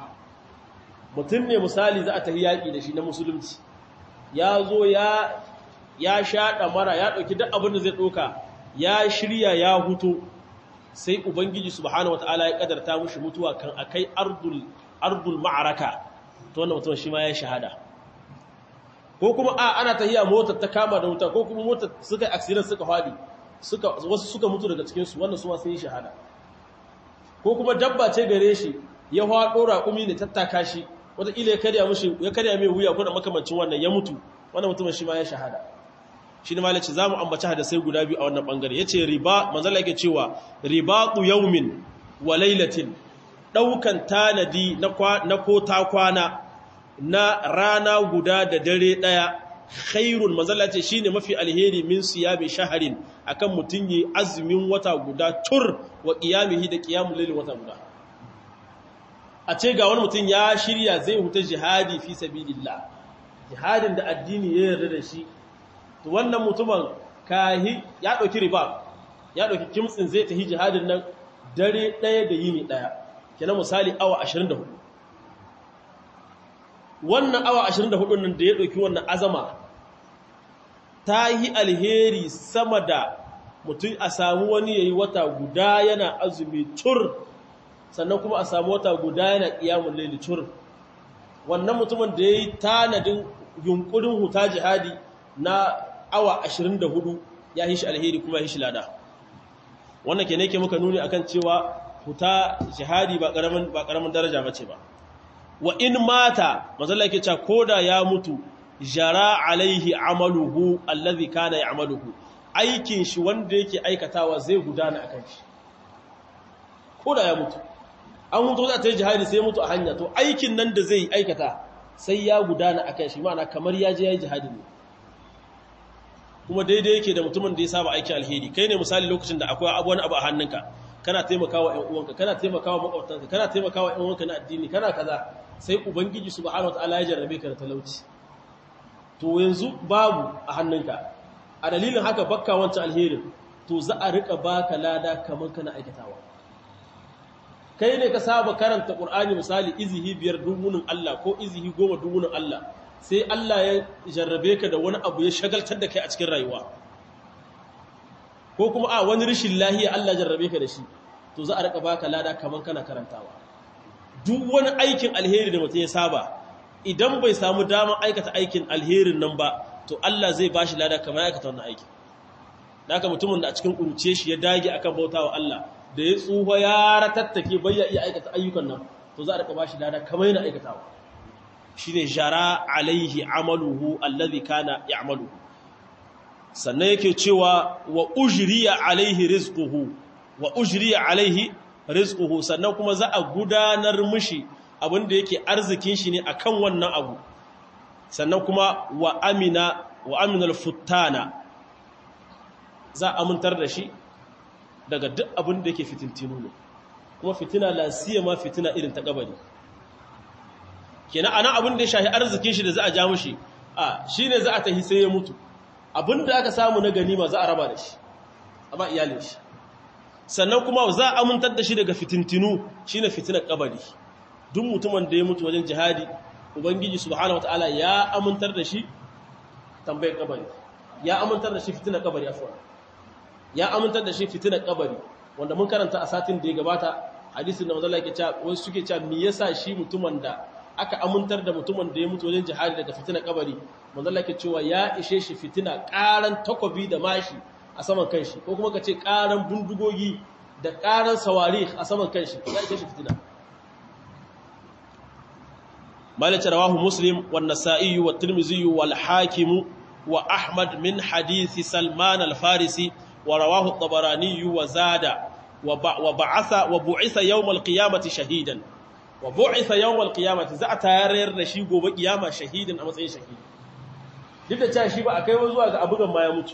mutun ne misali za a tafi yaki da shi na musulunci ya zo ya ya sha mara ya ɗauki duk abin da zai ɗauka ya shirya ya huto sai ubangiji subhanahu wataala ya kadarta mushi mutuwa kan akai ardul ardul ma'araka to wannan mutum shi ma ya shahada ko kuma a ana tahiya motar ta kama da wuta ko kuma motar suka accident suka fadi suka wasu suka mutu daga cikin su wannan su ma sun yi shahada ko kuma dabba ce gare shi ya hwado raƙumi ne tattaka shi wata ila ya karya mushi ya karya mai wuya ko da makamancin wannan ya mutu wannan mutumin shi ma ya shahada shi ne malaci za mu ambaci hadasai guda biyu a wannan bangare ya ce riba manzala yake cewa ribatu yaumin wa lailatin ɗaukan tanadi na ko ta kwana na rana guda da dare ɗaya khairun manzala ce shi ne mafi alheri min siyami shaharin akan mutum yi azumin wata guda tur wa ƙiyamihi da ƙiyamun lailin wata guda a ce ga wani mutum ya shirya zai huta jihadi fi sabilillah jihadin da addini ya yarda da shi to wannan mutumin kahi ya ɗauki riba ya ɗauki kimtsin zai tafi jihadin nan dare ɗaya da yini ɗaya kenan misali awa 24 wannan awa 24 nan da ya ɗauki wannan azama ta yi alheri sama da mutum a samu wani ya yi wata guda yana azumi cur sannan kuma a samu wata guda yana ƙiyamun laili cur wannan mutumin da ya yi tanadin yunkurin huta jihadi na awa 24 ya yi shi alheri kuma ya shi lada wannan ke ne ke muka nuni akan cewa huta jihadi ba karamin ba karamin daraja bace ba wa in mata mazalla yake cewa koda ya mutu jara alaihi amaluhu allazi kana ya'maluhu aikin shi wanda yake aikatawa zai gudana akan shi koda ya mutu an mutu za ta yi jihadi sai mutu a hanya to aikin nan da zai aikata sai ya gudana akan shi ma'ana kamar ya je ya yi jihadi ne kuma daidai yake da mutumin da ya saba aiki alheri kai ne misali lokacin da akwai wani abu a hannunka kana taimakawa ƴan uwanka kana taimakawa makwabtanka kana taimakawa ƴan uwanka na addini kana kaza sai ubangiji subhanahu wataala ya jarrabe ka da talauci to yanzu babu a hannunka a dalilin haka bakka wancan alherin to za a rika baka lada kamar kana aikatawa kai ne ka saba karanta qur'ani misali izihi biyar dubunin Allah ko izihi goma dubunin Allah sai Allah ya jarrabe ka da wani abu ya shagaltar da kai a cikin rayuwa ko kuma a wani rishin lahiya Allah jarrabe ka da shi to za a rika baka lada kaman kana karantawa duk wani aikin alheri da mutum ya saba idan bai samu damar aikata aikin alherin nan ba to Allah zai bashi lada kamar ya aikata wannan aikin haka mutumin da a cikin kuruce shi ya dage akan bautawa Allah da ya tsufa ya ratattake bai ya iya aikata ayyukan nan to za a rika bashi lada kamar yana aikatawa shine jara alaihi amaluhu allazi kana ya'maluhu sannan yake cewa wa ujriya alaihi rizquhu wa ujriya alaihi rizquhu sannan kuma za a gudanar mishi abinda yake arzikin shi ne akan wannan abu sannan kuma wa amina wa aminal futtana za a amintar da shi daga duk abin da yake fitintinu ne kuma fitina la siyama fitina irin ta kabari kenan ana abin da ya shahi arzikin shi da za a ja mushi a shine za a tahi sai ya mutu abin da aka samu na ganima za a raba da shi a ba iyalin shi sannan kuma za a amintar da shi daga fitintinu shine fitinar kabari duk mutumin da ya mutu wajen jihadi ubangiji subhanahu wataala ya amintar da shi tambayar kabari ya amintar da shi fitinar kabari afwan ya amintar da shi fitinar kabari wanda mun karanta a satin da ya gabata hadisin da manzo Allah yake cewa wasu suke cewa me yasa shi mutumin da aka amintar da mutumin da ya mutu wajen jihadi daga fitina kabari manzo Allah yake cewa ya ishe shi fitina karan takobi da mashi a saman kanshi ko kuma kace karan bundugogi da karan sawari a saman kanshi ya ishe shi fitina malik rawahu muslim wan nasa'i wa tirmidhi wal hakim wa ahmad min hadith salman al farisi wa rawahu at-tabarani wa zada wa ba'atha wa bu'itha yawm al qiyamati shahidan wa bu'itha yawmal qiyamati za a tayar da shi gobe kiyama shahidin a matsayin shahidi duk da cewa shi ba a kai zuwa ga abugan ma ya mutu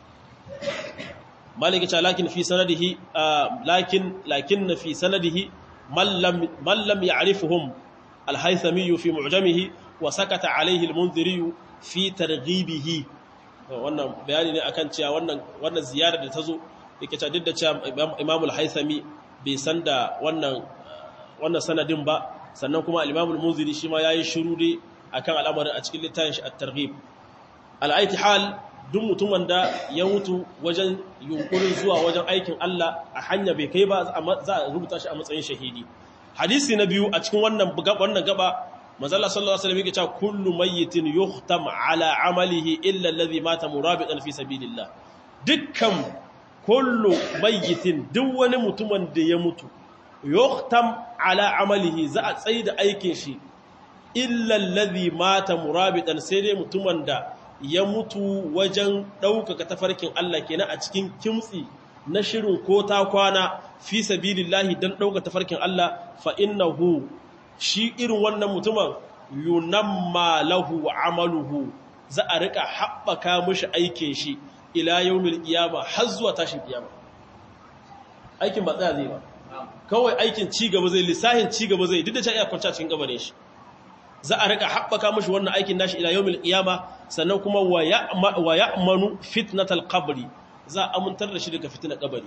maliki ta lakin fi sanadihi lakin lakin fi sanadihi man lam man lam ya'rifuhum al-haythami fi mu'jamihi wa sakata alayhi al-munziri fi targhibihi wannan bayani ne akan cewa wannan wannan ziyarar da tazo yake ta duk da cewa imam al-haythami bai san da wannan wannan sanadin ba sannan kuma al-Imam al-Munziri shi ma yayi shiru dai akan al'amarin a cikin littafin shi at-Targhib al hal duk mutumin da ya mutu wajen yunkurin zuwa wajen aikin Allah a hanya bai kai ba za a rubuta shi a matsayin shahidi hadisi na biyu a cikin wannan wannan gaba manzala sallallahu alaihi wasallam yake cewa kullu mayyitin yuhtam ala amalihi illa alladhi mata murabitan fi sabilillah dukkan kullu mayyitin duk wani mutumin da ya mutu yuhtam ala amalihi za a tsaida aikin shi illa alladhi mata murabitan sai dai mutumin da ya mutu wajen ɗaukaka tafarkin Allah kenan a cikin kimtsi na shirin ko ta kwana fi sabilillahi dan ɗaukaka tafarkin Allah fa innahu shi irin wannan mutumin yunamma lahu amaluhu za a rika haɓaka mishi aikin shi ila yawmil qiyama har zuwa tashin kiyama aikin ba tsaya zai ba kawai aikin ci gaba zai lissahin ci gaba zai duk da cewa iya kwanta cikin gabanin shi za a rika haɓaka mashi wannan aikin nashi ila yawmil qiyama sannan kuma wa ya'manu fitnatal qabri za a amintar da shi daga fitnar kabari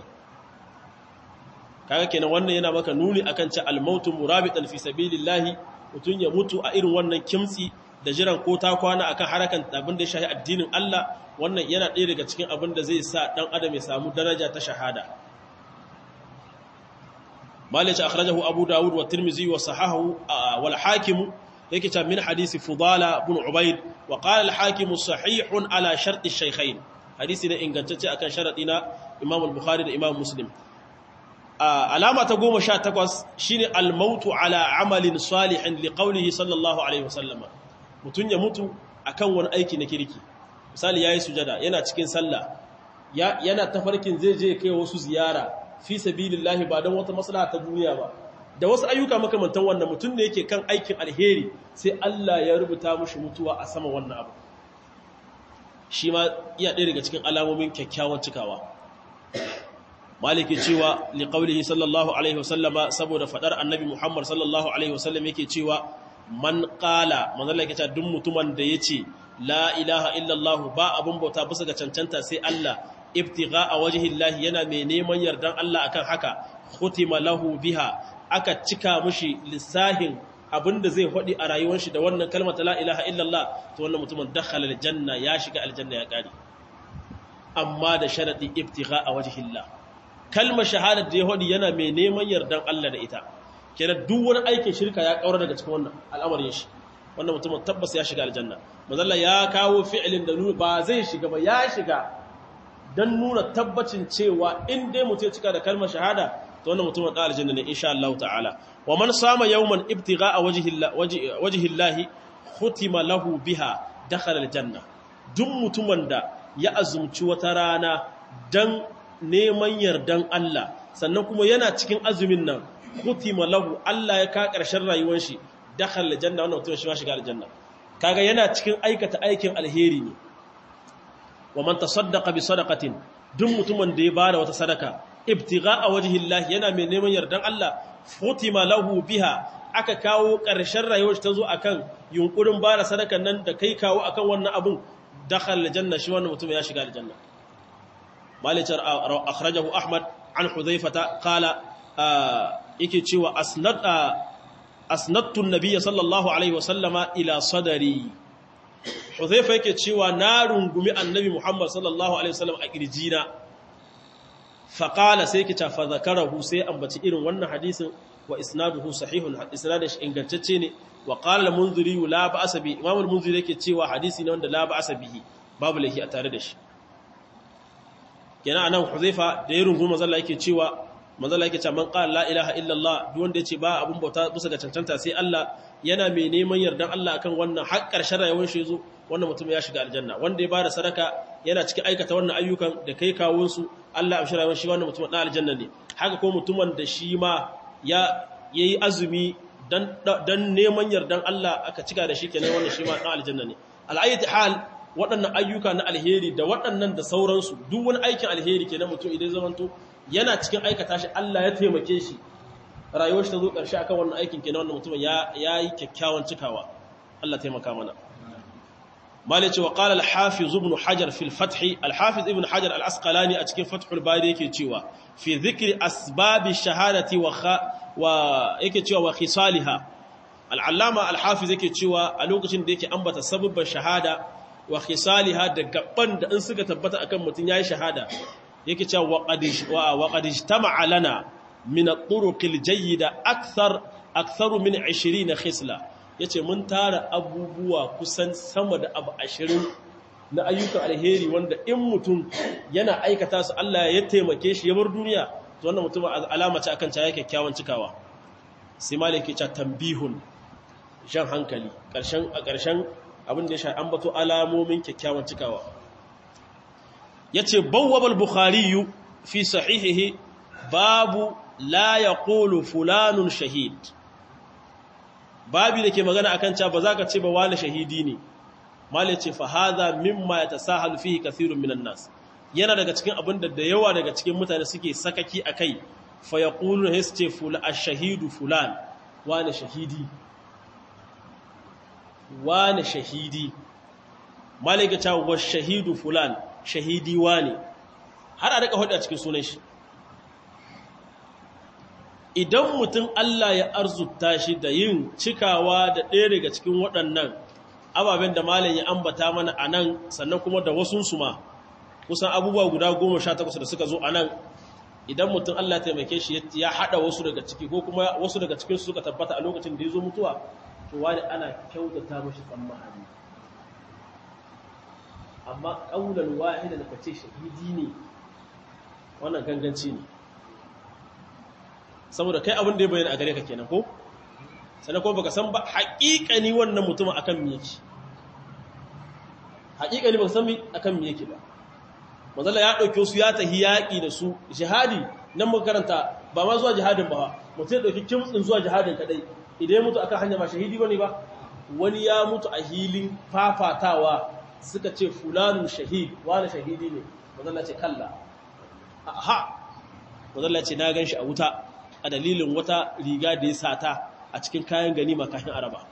kaga kenan wannan yana maka nuni akan ce al-mautu murabitan fi sabilillahi mutun ya mutu a irin wannan kimtsi da jiran ko ta kwana akan harakan abin da ya shahi addinin Allah wannan yana ɗaya daga cikin abin da zai sa dan adam ya samu daraja ta shahada malik akhrajahu abu dawud wa tirmizi wa sahahu wal hakim yake ta min hadisi fudala ibn ubayd wa qala al-hakim sahihun ala shart ash-shaykhayn hadisi ne ingantacce akan sharadi na imam al-bukhari da imam muslim alama ta 18 shine al-mautu ala amalin salihin li qawlihi sallallahu alaihi wasallam mutun ya mutu akan wani aiki na kirki misali yayi sujada yana cikin sallah yana tafarkin zai je kai wasu ziyara fi sabilillahi ba don wata maslaha ta duniya ba da wasu ayyuka makamantan wannan mutum ne yake kan aikin alheri sai Allah ya rubuta mushi mutuwa a sama wannan abu shi ma iya ɗaya daga cikin alamomin kyakkyawan cikawa maliki cewa liqaulihi sallallahu alaihi wasallama saboda fadar annabi Muhammad sallallahu alaihi wasallam yake cewa man qala manzo Allah yake cewa duk mutumin da yace la ilaha illallah ba abun bauta bisa ga cancanta sai Allah ibtigha a wajhillahi yana mai neman yardan Allah akan haka khutima lahu biha aka cika mushi lissahin abinda zai hodi a rayuwar shi da wannan kalmar la ilaha illallah to wannan mutumin dakhala aljanna ya shiga aljanna ya kare amma da sharadi ibtigha a wajhillah kalmar shahadar da ya hodi yana mai neman yardan Allah da ita kenan duk wani aikin shirka ya kaura daga cikin wannan al'amarin shi wannan mutumin tabbas ya shiga aljanna manzalla ya kawo fi'ilin da nuna ba zai shiga ba ya shiga dan nuna tabbacin cewa in dai mutum ya cika da kalmar shahada to wannan mutumin da aljanna ne insha Allah ta'ala wa man sama yawman ibtigha'a wajhi Allah khutima lahu biha dakhala aljanna duk mutumin da ya azumci wata rana dan neman yardan Allah sannan kuma yana cikin azumin nan khutima lahu Allah ya ka karshen rayuwar shi dakhala aljanna wannan mutum shi ma shiga aljanna kaga yana cikin aikata aikin alheri ne wa man tasaddaqa bi sadaqatin duk mutumin da ya bada wata sadaka ibtigha'a wajhillahi yana mai neman yardan Allah futima lahu biha aka kawo ƙarshen rayuwar ta zo akan yunkurin bada sadakan nan da kai kawo akan wannan abun dakhala aljanna shi wannan mutum ya shiga aljanna malicar akhrajahu ahmad an hudhaifata qala yake cewa asnad asnadtu an-nabiy sallallahu alaihi wasallama ila sadari hudhaifa yake cewa na rungumi annabi muhammad sallallahu alaihi wasallam a kirjina faƙala sai ki tafa zakarahu sai ambaci irin wannan hadisin wa isnaduhu sahihun isnadin shi ingantacce ne wa qala al-munziri la ba'sa bi imam al-munziri yake cewa hadisi ne wanda la ba'sa bihi babu lahi a tare da shi kenan anan huzaifa da ya rungu manzalla yake cewa manzalla yake cewa man qala la ilaha illa allah duk wanda yace ba abun bauta bisa ga cancanta sai Allah yana mai neman yardan Allah akan wannan har ƙarshen rayuwar shi yazo wannan mutum ya shiga aljanna wanda ya bada sadaka yana cikin aikata wannan ayyukan da kai kawun su Allah ya shirya shi wannan mutum na aljanna ne haka ko mutumin da shi ma ya yayi azumi dan dan neman yardan Allah aka cika da shi kenan wannan shi ma na aljanna ne al'ayyati hal waɗannan ayyuka na alheri da waɗannan da sauransu duk wani aikin alheri kenan mutum idan zamanto yana cikin aikata shi Allah ya taimake shi rayuwar shi ta zo ƙarshe akan wannan aikin kenan wannan mutum ya yi kyakkyawan cikawa Allah taimaka mana malice wa qala al-hafiz ibn hajar fi al-fath al-hafiz ibn hajar al-asqalani a cikin fathul bari yake cewa fi dhikri asbab ash-shahadati wa wa yake cewa wa khisalha al-allama al-hafiz yake cewa a lokacin da yake ambata sababban shahada wa khisaliha da gaban da in suka tabbata akan mutum yayi shahada yake cewa wa qadish wa qad ijtama'a lana min at-turuq al-jayyida akthar aktharu min 20 khisla yace mun tara abubuwa kusan sama da abu 20 na ayyukan alheri wanda in mutum yana aikata su Allah ya taimake shi ya bar duniya to wannan mutum alama ce akan cewa kyakkyawan cikawa sai malaki ce tambihun jan hankali karshen a karshen abin da ya sha ambato alamomin kyakkyawan cikawa yace bawwabal bukhari fi sahihihi babu la yaqulu fulanun shahid babi da ke magana akan cewa ba za ka ce ba wani shahidi ne malai ce fa hadha mimma yatasahalu fihi kathirun minan nas yana daga cikin abin da da yawa daga cikin mutane suke sakaki akai fa yaqulu hisce fula ash-shahidu fulan wani shahidi wani shahidi malai ga cewa wa shahidu fulan shahidi wani har a rika hudu a cikin sunan shi idan mutum Allah ya arzuta shi da yin cikawa da ɗaya daga cikin waɗannan ababen da malam ya ambata mana a nan sannan kuma da wasunsu ma kusan abubuwa guda goma sha takwas da suka zo a nan idan mutum Allah ya taimake shi ya haɗa wasu daga ciki ko kuma wasu daga cikinsu suka tabbata a lokacin da ya zo mutuwa to wani ana kyautata mashi tsammani amma ƙaunar wahida da kace shahidi ne wannan ganganci ne saboda kai abin da ya bayyana a gare ka kenan ko sannan kuma baka san ba haƙiƙani wannan mutumin akan me yake haƙiƙani baka san akan me yake ba manzala ya dauke su ya tahi yaƙi da su jihadi nan muka karanta ba ma zuwa jihadin ba mutum ya dauki kimtsin zuwa jihadin kadai idan ya mutu akan hanya ba shahidi bane ba wani ya mutu a hilin fafatawa suka ce fulanun shahid wani shahidi ne manzala ce kalla ha manzala ce na gan shi a wuta a dalilin wata riga da ya sata a cikin kayan ganima kafin araba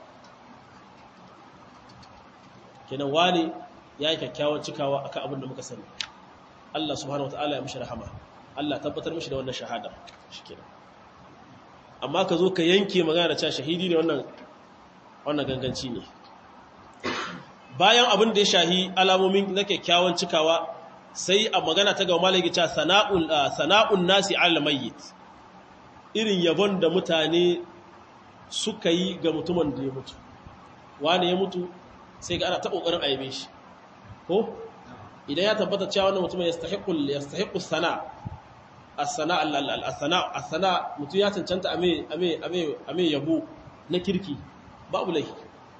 kenan wani ya yi kyakkyawan cikawa akan abin da muka sani Allah subhanahu wataala ya mishi rahama Allah tabbatar mishi da wannan shahada shikenan amma ka zo ka yanke magana da cewa shahidi ne wannan wannan ganganci ne bayan abin da ya shahi alamomin na kyakkyawan cikawa sai a magana ta ga malaki cewa sana'un sana'un nasi al mayyit irin yabon da mutane suka yi ga mutumin da ya mutu wani ya mutu sai ga ana ta ƙoƙarin aibe shi ko idan ya tabbata cewa wannan mutumin ya stahiqul ya stahiqu sana as-sana as-sana as-sana mutum ya cancanta ame ame ame ame yabo na kirki babu laifi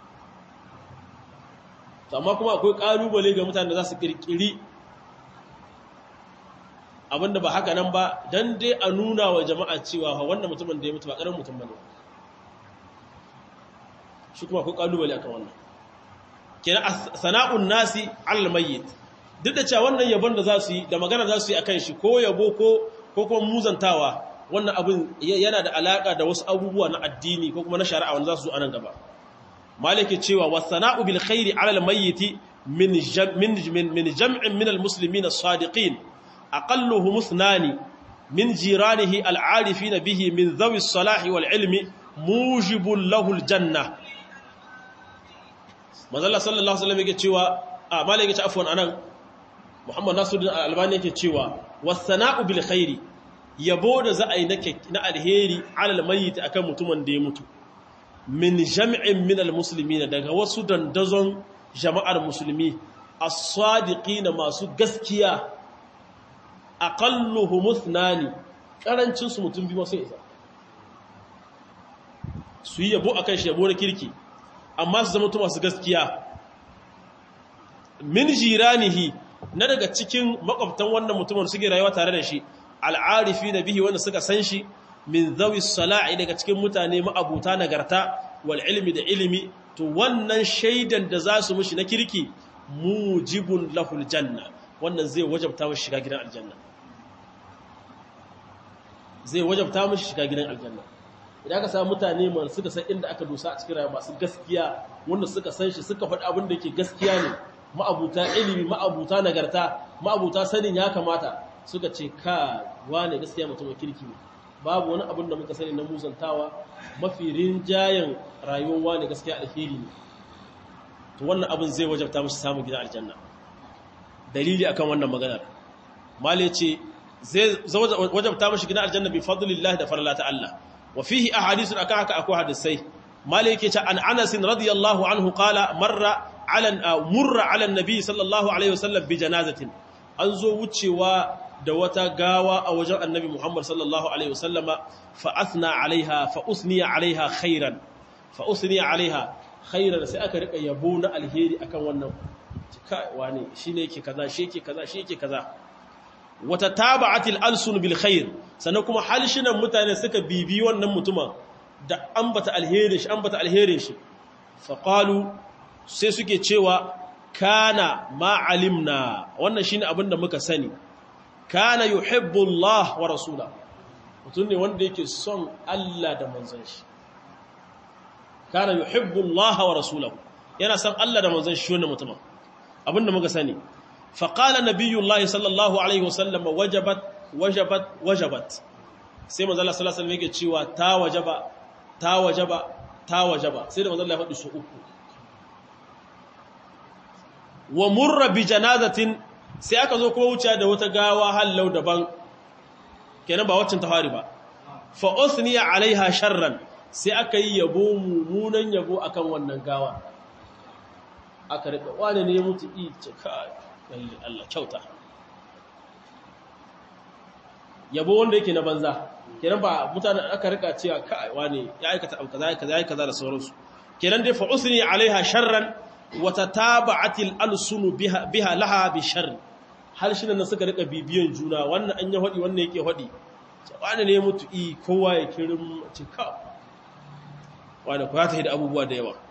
to amma kuma akwai kalubale ga mutanen da za su kirkiri abinda ba haka nan ba dan dai a nuna wa jama'a cewa wannan mutumin da ya mutu ba karamin mutum bane shi kuma akwai kalubale akan wannan kenan sana'un nasi al mayyit duk da cewa wannan yabon da za su yi da magana za su yi akan shi ko yabo ko ko kuma muzantawa wannan abin yana da alaka da wasu abubuwa na addini ko kuma na shari'a wanda za su zo anan gaba maliki cewa wasana'u bil khairi ala al mayyit min min min jam'in min al muslimin as-sadiqin aqalluhum ithnani min jiranihi al 'arifin bihi min dhawi as-salahi wal 'ilmi mujibun lahu al janna manzala sallallahu alaihi wasallam yake cewa a malai yake ce afwan anan Muhammad Nasiruddin Al-Albani yake cewa was-sana'u bil khairi yabo da za a yi na alheri alal mayyit akan mutumin da ya mutu min jam'in min al-muslimin daga wasu dandazon jama'ar musulmi as-sadiqin masu gaskiya aqalluhum ithnani karancin su mutum biyu sai isa su yi yabo akan shi yabo na kirki amma su zama masu gaskiya min jiranihi na daga cikin makwabtan wannan mutumin suke rayuwa tare da shi al'arifi na bihi wanda suka san shi min zawi sala'i daga cikin mutane ma'abuta nagarta wal ilmi da ilimi to wannan shaidan da za su mushi na kirki mujibun lahul janna wannan zai wajabta mushi shiga gidan aljanna zai wajabta mushi shiga gidan aljanna idan aka samu mutane man suka san inda aka dosa a cikin rayuwa masu gaskiya wanda suka san shi suka faɗi abin da yake gaskiya ne ma'abuta ilimi ma'abuta nagarta ma'abuta sanin ya kamata suka ce ka wane gaskiya mutum kirki ne babu wani abin da muka sani na muzantawa mafi rinjayen rayuwar wane gaskiya alheri ne to wannan abin zai wajabta musu samun gidan aljanna dalili akan wannan maganar mali ce zai wajabta musu gidan aljanna bi fadlillah da farlata Allah wa fihi ahadithun akan haka akwai hadisai mali yake ce an Anas radiyallahu anhu qala marra ala murra ala nabi sallallahu alaihi wasallam bi janazatin an zo wucewa da wata gawa a wajen annabi Muhammad sallallahu alaihi wasallama fa athna alaiha fa usniya alaiha khairan fa usniya alaiha khairan sai aka rika yabo na alheri akan wannan kai wani shine yake kaza shi yake kaza shi yake kaza wata taba'atil alsun bil khair sannan kuma halshinan mutane suka bibi wannan mutumin da ambata alherin shi ambata alherin shi fa qalu sai suke cewa kana ma alimna wannan shine abin da muka sani kana yuhibbu Allah wa rasula mutum ne wanda yake son Allah da manzon shi kana yuhibbu Allah wa rasulahu yana son Allah da manzon shi wannan mutumin abin da muka sani fa qala nabiyullahi sallallahu alaihi wasallam wajabat wajabat wajabat sai manzon Allah sallallahu alaihi wasallam yake cewa ta wajaba ta wajaba ta wajaba sai da manzon Allah ya faɗi su uku wa murra bi janazatin sai aka zo kuma wuce da wata gawa hallau daban kenan ba waccan tafari ba fa usniya alaiha sharran sai aka yi yabo mummunan yabo akan wannan gawa aka rika wani ne mutu i ce kai Allah kyauta yabo wanda yake na banza kenan ba mutane aka rika cewa kai wani ya aikata abu kaza kaza ya kaza da sauransu kenan dai fa usniya alaiha sharran watataba'atil alsunu biha biha laha bi sharr har shi nan suka rika bibiyan juna wannan an ya hodi wannan yake hodi wani ne mutu i kowa ya kirin cika wani ku ya tafi da abubuwa da yawa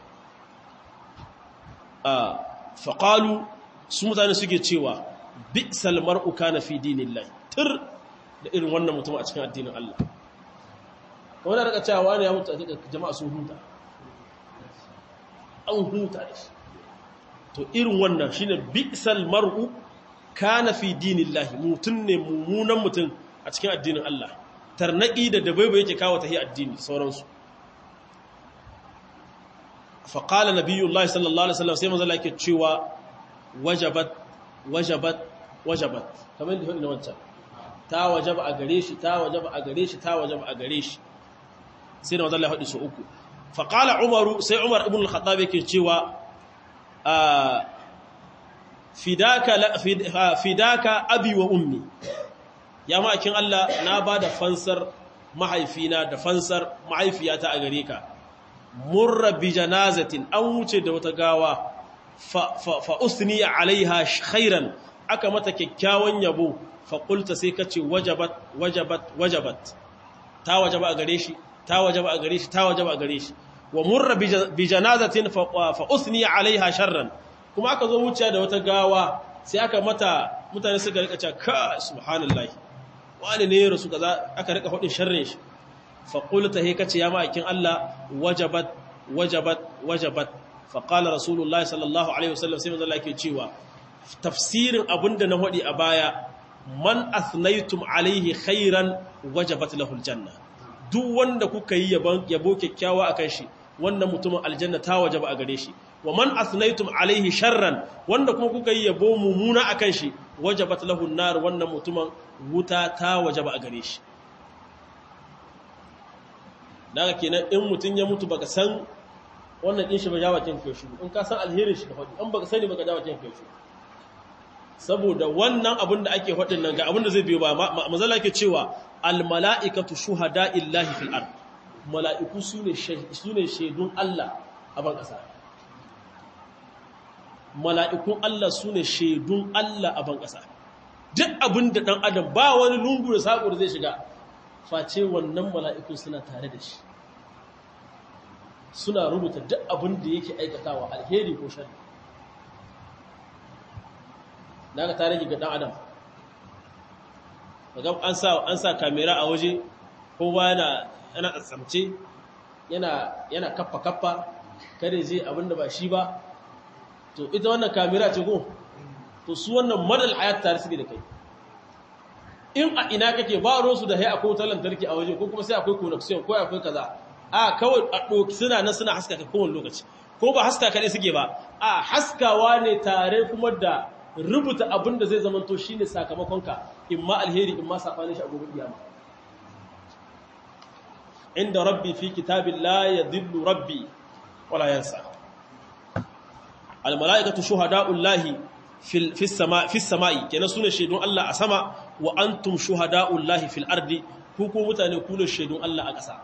a faqalu su mutane suke cewa bi'sal mar'u kana fi dinillah tur da irin wannan mutum a cikin addinin Allah kawai da rika cewa wani ya mutu a cikin jama'a sun huta an huta da shi to irin wannan shine bi'sal mar'u kana fi dinillahi mutun ne mummunan mutun a cikin addinin Allah tarnaki da dabaiba yake kawo tahi addini sauransu fa qala nabiyullahi sallallahu alaihi wasallam sai manzo Allah yake cewa wajabat wajabat wajabat kamar da hudu na wancan ta wajaba a gare shi ta wajaba a gare shi ta wajaba a gare shi sai da manzo Allah ya hudu su uku fa qala umaru sai umar ibn al-khattab yake cewa fidaka fidaka abi wa ummi ya ma'akin Allah na ba da fansar mahaifina da fansar mahaifiyata a gare ka murra bi janazatin an wuce da wata gawa fa usniya alaiha khairan aka mata kyakkyawan yabo fa qulta sai kace wajabat wajabat wajabat ta wajaba a gare shi ta wajaba a gare shi ta wajaba a gare shi wa murra bi janazatin fa usniya alaiha sharran kuma aka zo wuce da wata gawa sai aka mata mutane suka rika cewa ka subhanallahi wani ne rasu kaza aka rika hudin sharrin shi fa qulta he kace ya ma'akin Allah wajabat wajabat wajabat fa qala rasulullahi sallallahu alaihi wasallam sai manzo Allah yake cewa tafsirin abinda na hudi a baya man athnaytum alaihi khairan wajabat lahu aljanna duk wanda kuka yi yabo kyakkyawa akan shi wannan mutumin aljanna ta wajaba a gare shi wa man asnaytum alaihi sharran wanda kuma kuka yi yabo mumuna akan shi wajabat lahu nar wannan mutumin wuta ta wajaba a gare shi daga kenan in mutun ya mutu baka san wannan din shi ba jawa kin kai shi in ka san alherin shi ka faɗi in baka sani baka jawa kin kai shi saboda wannan abin da ake faɗin nan ga abin da zai biyo ba manzala yake cewa al mala'ikatu shuhada illahi fil ard mala'iku sune sune shaidun Allah a ban kasa mala'ikun Allah su ne shaidun Allah a ban ƙasa. Duk abin da ɗan adam ba wani lungu da saƙo da zai shiga, face wannan mala'ikun suna tare da shi. Suna rubuta duk abin da yake aikatawa alheri ko shari. Na ga tare ga ɗan adam. Daga an sa kamera a waje, kowa yana tsatsamce, yana kaffa-kaffa, kada zai abin da ba shi ba, to ita wannan kamera ce ko to su wannan madal hayat tare suke da kai in a ina kake ba ruwan su da hai akwai wutar lantarki a waje ko kuma sai akwai connection ko akwai kaza a kawai a doki suna nan suna haskaka kowane lokaci ko ba haska kaɗai suke ba a haskawa ne tare kuma da rubuta abin da zai zamanto shi ne sakamakonka in ma alheri in ma saɓanin shi a gobe kiyama inda rabbi fi kitabin la ya dillu rabbi wala yansa almala'ikatu shuhada'ullahi fi sama'i kenan sune shaidun Allah a sama wa antum shuhada'ullahi fil ardi ku ko mutane ku ne shaidun Allah a ƙasa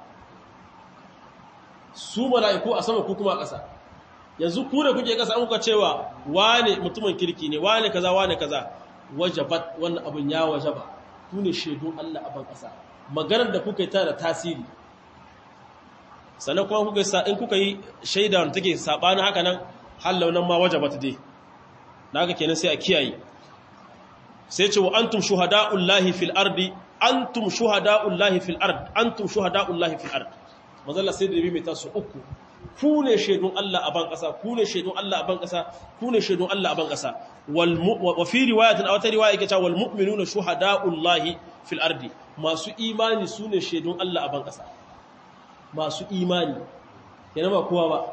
su mala'iku a sama ku kuma a ƙasa yanzu ku da kuke ƙasa an kuka cewa wane mutumin kirki ne wane kaza wane kaza wajabat wannan abin ya wajaba ku ne shaidun Allah a ban ƙasa maganar da kuka yi ta da tasiri sannan kuma kuka yi in kuka yi shaida wanda take saɓanin haka nan hallau nan ma wajabat dai da haka kenan sai a kiyaye sai ce wa antum shuhada'ullahi fil ardi antum shuhada'ullahi fil ard antum shuhada'ullahi fil ard mazalla sai da mai tasu uku ku ne shaidun Allah a ban kasa ku ne shaidun Allah a ban kasa ku ne shaidun Allah a ban kasa wal wa fi riwayatin aw ta riwaya yake cewa wal mu'minuna shuhada'ullahi fil ardi masu imani su ne shaidun Allah a ban kasa masu imani yana ba kowa ba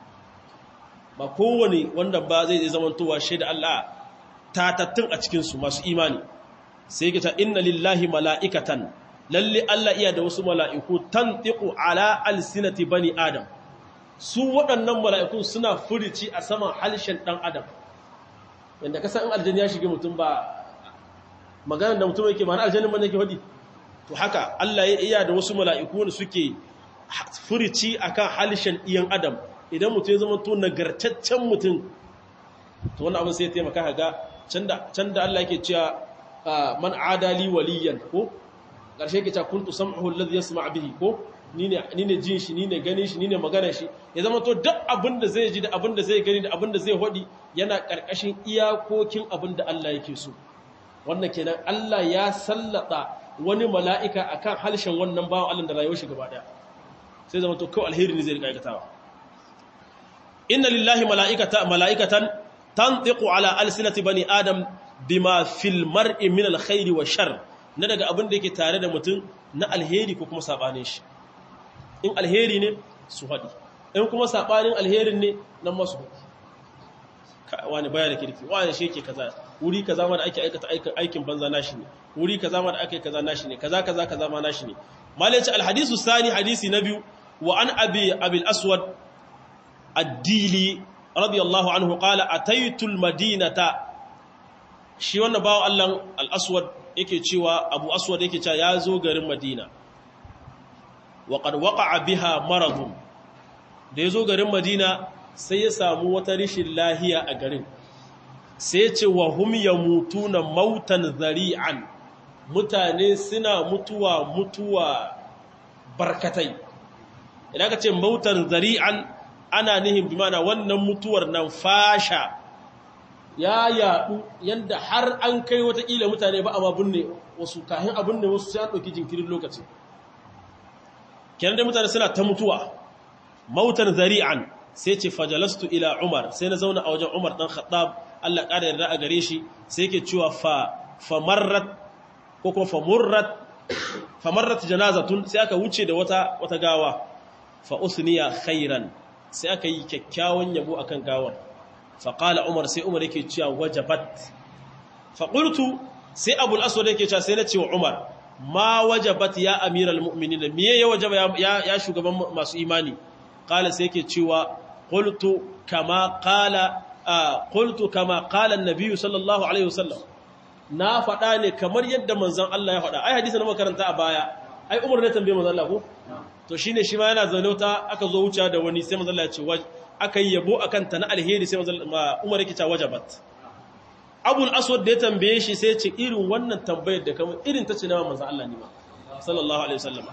ba kowane wanda ba zai zamantowa shaida Allah tatattun a cikinsu masu imani sai kita inna lillahi mala'ikatan lalle Allah iya da wasu mala'iku tantiqu ala alsinati bani adam su waɗannan mala'iku suna furici a saman halshen ɗan adam yanda ka san aljanni ya shige mutum ba maganar da mutum yake ma na aljannin man yake faɗi to haka Allah ya iya da wasu mala'iku wanda suke furici akan halshen iyan adam idan mutum ya zama to nagartaccen mutum to wannan abin sai ya taimaka ga can da Allah yake cewa man adali waliyan ko ƙarshe yake cewa kuntu sam'uhu alladhi yasma' bihi ko ni ne ni ne jin shi ni ne ganin shi ni ne magana shi ya zama to duk abin da zai ji da abin da zai gani da abin da zai hodi yana ƙarƙashin iyakokin abin da Allah yake so wannan kenan Allah ya sallata wani mala'ika akan halshen wannan bawan Allah da rayuwar shi gaba daya sai zama to kawai alheri ne zai rika aikatawa inna lillahi mala'ikata mala'ikatan tantiqu ala alsinati bani adam bima fil mar'i min alkhairi wa shar na daga abin da yake tare da mutum na alheri ko kuma sabanin shi in alheri ne su hadi in kuma sabanin alherin ne nan ma su hadi wani baya da kirki wani shi yake kaza wuri kaza ma da ake aikata aikin banza nashi ne wuri kaza ma da ake kaza nashi ne kaza kaza kaza ma nashi ne malaci alhadisu sani hadisi na biyu wa an abi abil aswad addili radiyallahu anhu qala ataitu almadinata shi wannan bawo Allah al-aswad yake cewa abu aswad yake cewa ya zo garin madina wa qad waqa'a biha maradun da ya zo garin madina sai ya samu wata rishin lahiya a garin sai ya ce wa hum yamutuna mautan zari'an mutane suna mutuwa mutuwa barkatai idan ka ce mautan zari'an ana nihin bi mana wannan mutuwar nan fasha ya yaɗu yadda har an kai watakila mutane ba a ma binne wasu kahin abin ne wasu sai an ɗauki jinkirin lokaci kenan da mutane suna ta mutuwa mautan zari'an sai ce fajalastu ila umar sai na zauna a wajen umar ɗan khattab allah ƙara yarda a gare shi sai ke cewa fa famarrat ko kuma famurrat famarrat janazatun sai aka wuce da wata wata gawa fa usniya khairan sai aka yi kyakkyawan yabo akan gawar fa qala umar sai umar yake cewa wajabat fa qultu sai abul aswad yake cewa sai na ce wa umar ma wajabat ya amiral mu'minin me ya wajaba ya, ya shugaban masu imani qala sai yake cewa qultu kama qala qultu kama qala an-nabiy sallallahu alaihi wasallam na faɗa ne kamar yadda manzon Allah ya faɗa ai hadisi na makaranta a baya ai Umar ne tambaye manzon Allah ko to shine shi ma yana zaune ta aka zo wuce da wani sai manzon Allah ya ce aka yi yabo akan ta na alheri sai manzon Umar yake ta wajabat Abul Aswad da ya tambaye shi sai ya ce irin wannan tambayar da kamar irin ta ce na manzon Allah ne ma sallallahu alaihi wasallam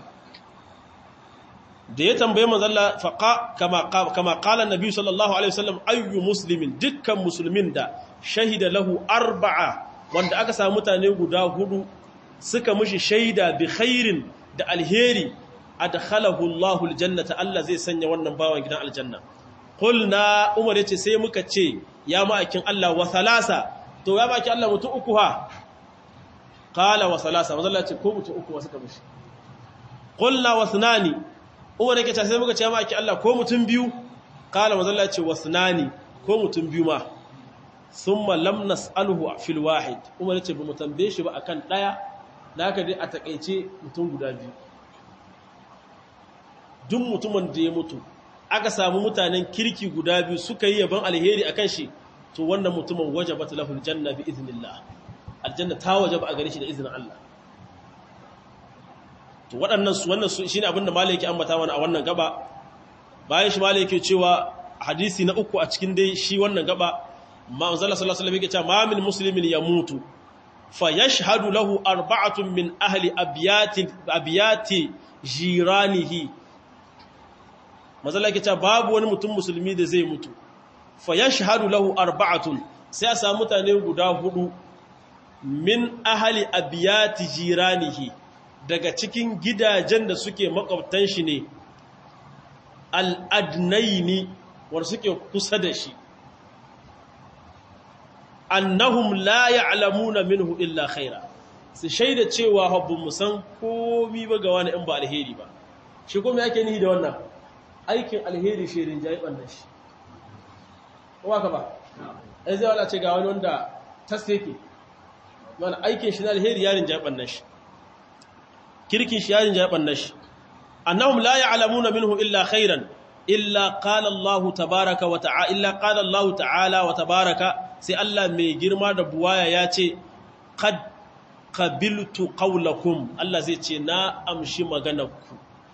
da ya tambaye manzon Allah faqa kama kama qala annabi sallallahu alaihi wasallam ayyu muslimin dukkan musulmin da shahida lahu arba'a wanda aka samu mutane guda hudu suka mishi shaida bi khairin da alheri adkhalahu Allahu aljannata Allah zai sanya wannan bawan gidan aljanna qulna Umar yace sai muka ce ya ma'akin Allah wa thalasa to ya ma'akin Allah mutu uku ha qala wa thalasa manzo Allah ce ko mutu uku wasu ka mishi qulna wa thnani Umar yake ce sai muka ce ya ma'akin Allah ko mutun biyu qala mazalla ce wasnani ko mutum biyu ma thumma lam nas'aluhu fil wahid umar ya ce ba mu tambaye shi ba akan daya naka dai a takeice mutum guda biyu duk mutumin da ya mutu aka samu mutanen kirki guda biyu suka yi yaban alheri akan shi to wannan mutumin wajabat lahu aljanna bi idnillah aljanna ta wajaba a gare shi da izinin Allah to waɗannan su wannan su shine abinda malai yake ambata mana a wannan gaba bayan shi malai yake cewa hadisi na uku a cikin dai shi wannan gaba ma manzala sallallahu alaihi wasallam yake cewa ma min muslimin yamutu fa yashhadu lahu arba'atun min ahli abyati abyati jiranihi manzala yake cewa babu wani mutum musulmi da zai mutu fa yashhadu lahu arba'atun sai a samu mutane guda hudu min ahli abyati jiranihi daga cikin gidajen da suke makwabtan shi ne al'adnaini wanda suke kusa da shi annahum la ya'lamuna minhu illa khaira su shaida cewa habbun musan komi ba ga wani in ba alheri ba shi kuma yake ni da wannan aikin alheri shirin jaiban da shi kuma ka ba ai zai wala ce ga wani wanda tas yake wani aikin shi na alheri yarin jaiban da shi kirkin shi yarin jaiban da shi annahum la ya'lamuna minhu illa khairan illa qala Allah tabaaraka wa ta'ala illa qala Allah ta'ala wa tabaaraka sai Allah mai girma da buwaya ya ce qad qabiltu qawlakum Allah zai ce na amshi maganarku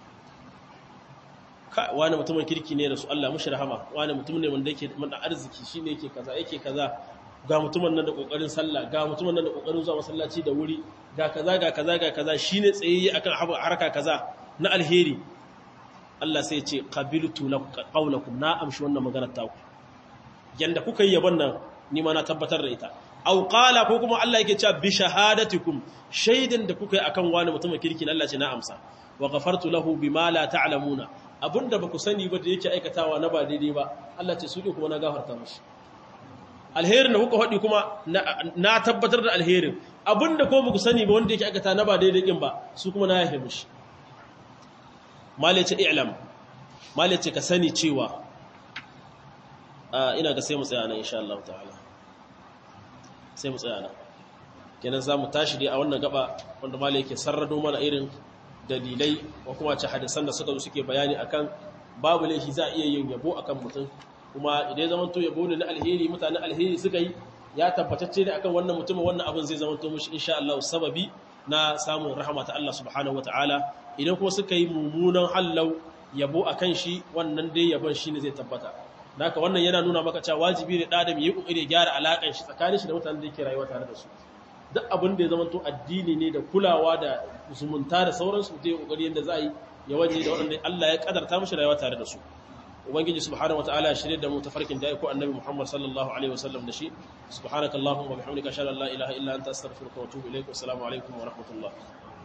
ka wani mutumin kirki ne da su Allah mushi rahama wani mutum ne wanda yake da arziki shine yake kaza yake kaza ga mutumin nan da kokarin sallah ga mutumin nan da kokarin zuwa masallaci da wuri ga kaza ga kaza ga kaza shine tsayayye akan harka kaza na alheri Allah sai ce qabiltu qawlakum na amshi wannan maganar ta ku yanda kuka yi yabon nan ni ma na tabbatar da ita aw qala ko kuma Allah yake cewa bi shahadatikum shaidan da kuka yi akan wani mutumin kirki Allah ce na amsa wa ghafartu lahu bima la ta'lamuna abinda baku sani ba da yake aikatawa na ba daidai ba Allah ce su din kuma na gafarta mishi alherin da kuka faɗi kuma na tabbatar da alherin abinda ko baku sani ba wanda yake aikata na ba daidai din ba su kuma na yahe mishi malice i'lam malice ka sani cewa ina ga sai mu tsaya nan insha Allah ta'ala sai mu tsaya nan kenan za mu tashi dai a wannan gaba wanda malai yake sarrado mana irin dalilai ko kuma ce hadisan da suka zo suke bayani akan babu laifi za a iya yin yabo akan mutum kuma idan zaman to yabo ne na alheri mutanen alheri suka yi ya tabbatacce ne akan wannan mutumin wannan abin zai zama to mushi insha Allah sababi na samun rahama ta Allah subhanahu wataala idan kuma suka yi mummunan hallau yabo akan shi wannan dai yabon shine zai tabbata haka wannan yana nuna maka cewa wajibi ne da adam yi kokari ya gyara alakan shi tsakanin shi da mutanen da yake rayuwa tare da su duk abin da ya zama to addini ne da kulawa da zumunta da sauransu da ya kokari yanda za a yi ya waje da waɗanda Allah ya kadarta mishi rayuwa tare da su ubangiji subhanahu wataala ya shirye da mu tafarkin da ko annabi Muhammad sallallahu alaihi wasallam da shi subhanakallahumma wa bihamdika ashhadu an la ilaha illa anta astaghfiruka wa atubu ilaik assalamu alaikum wa rahmatullah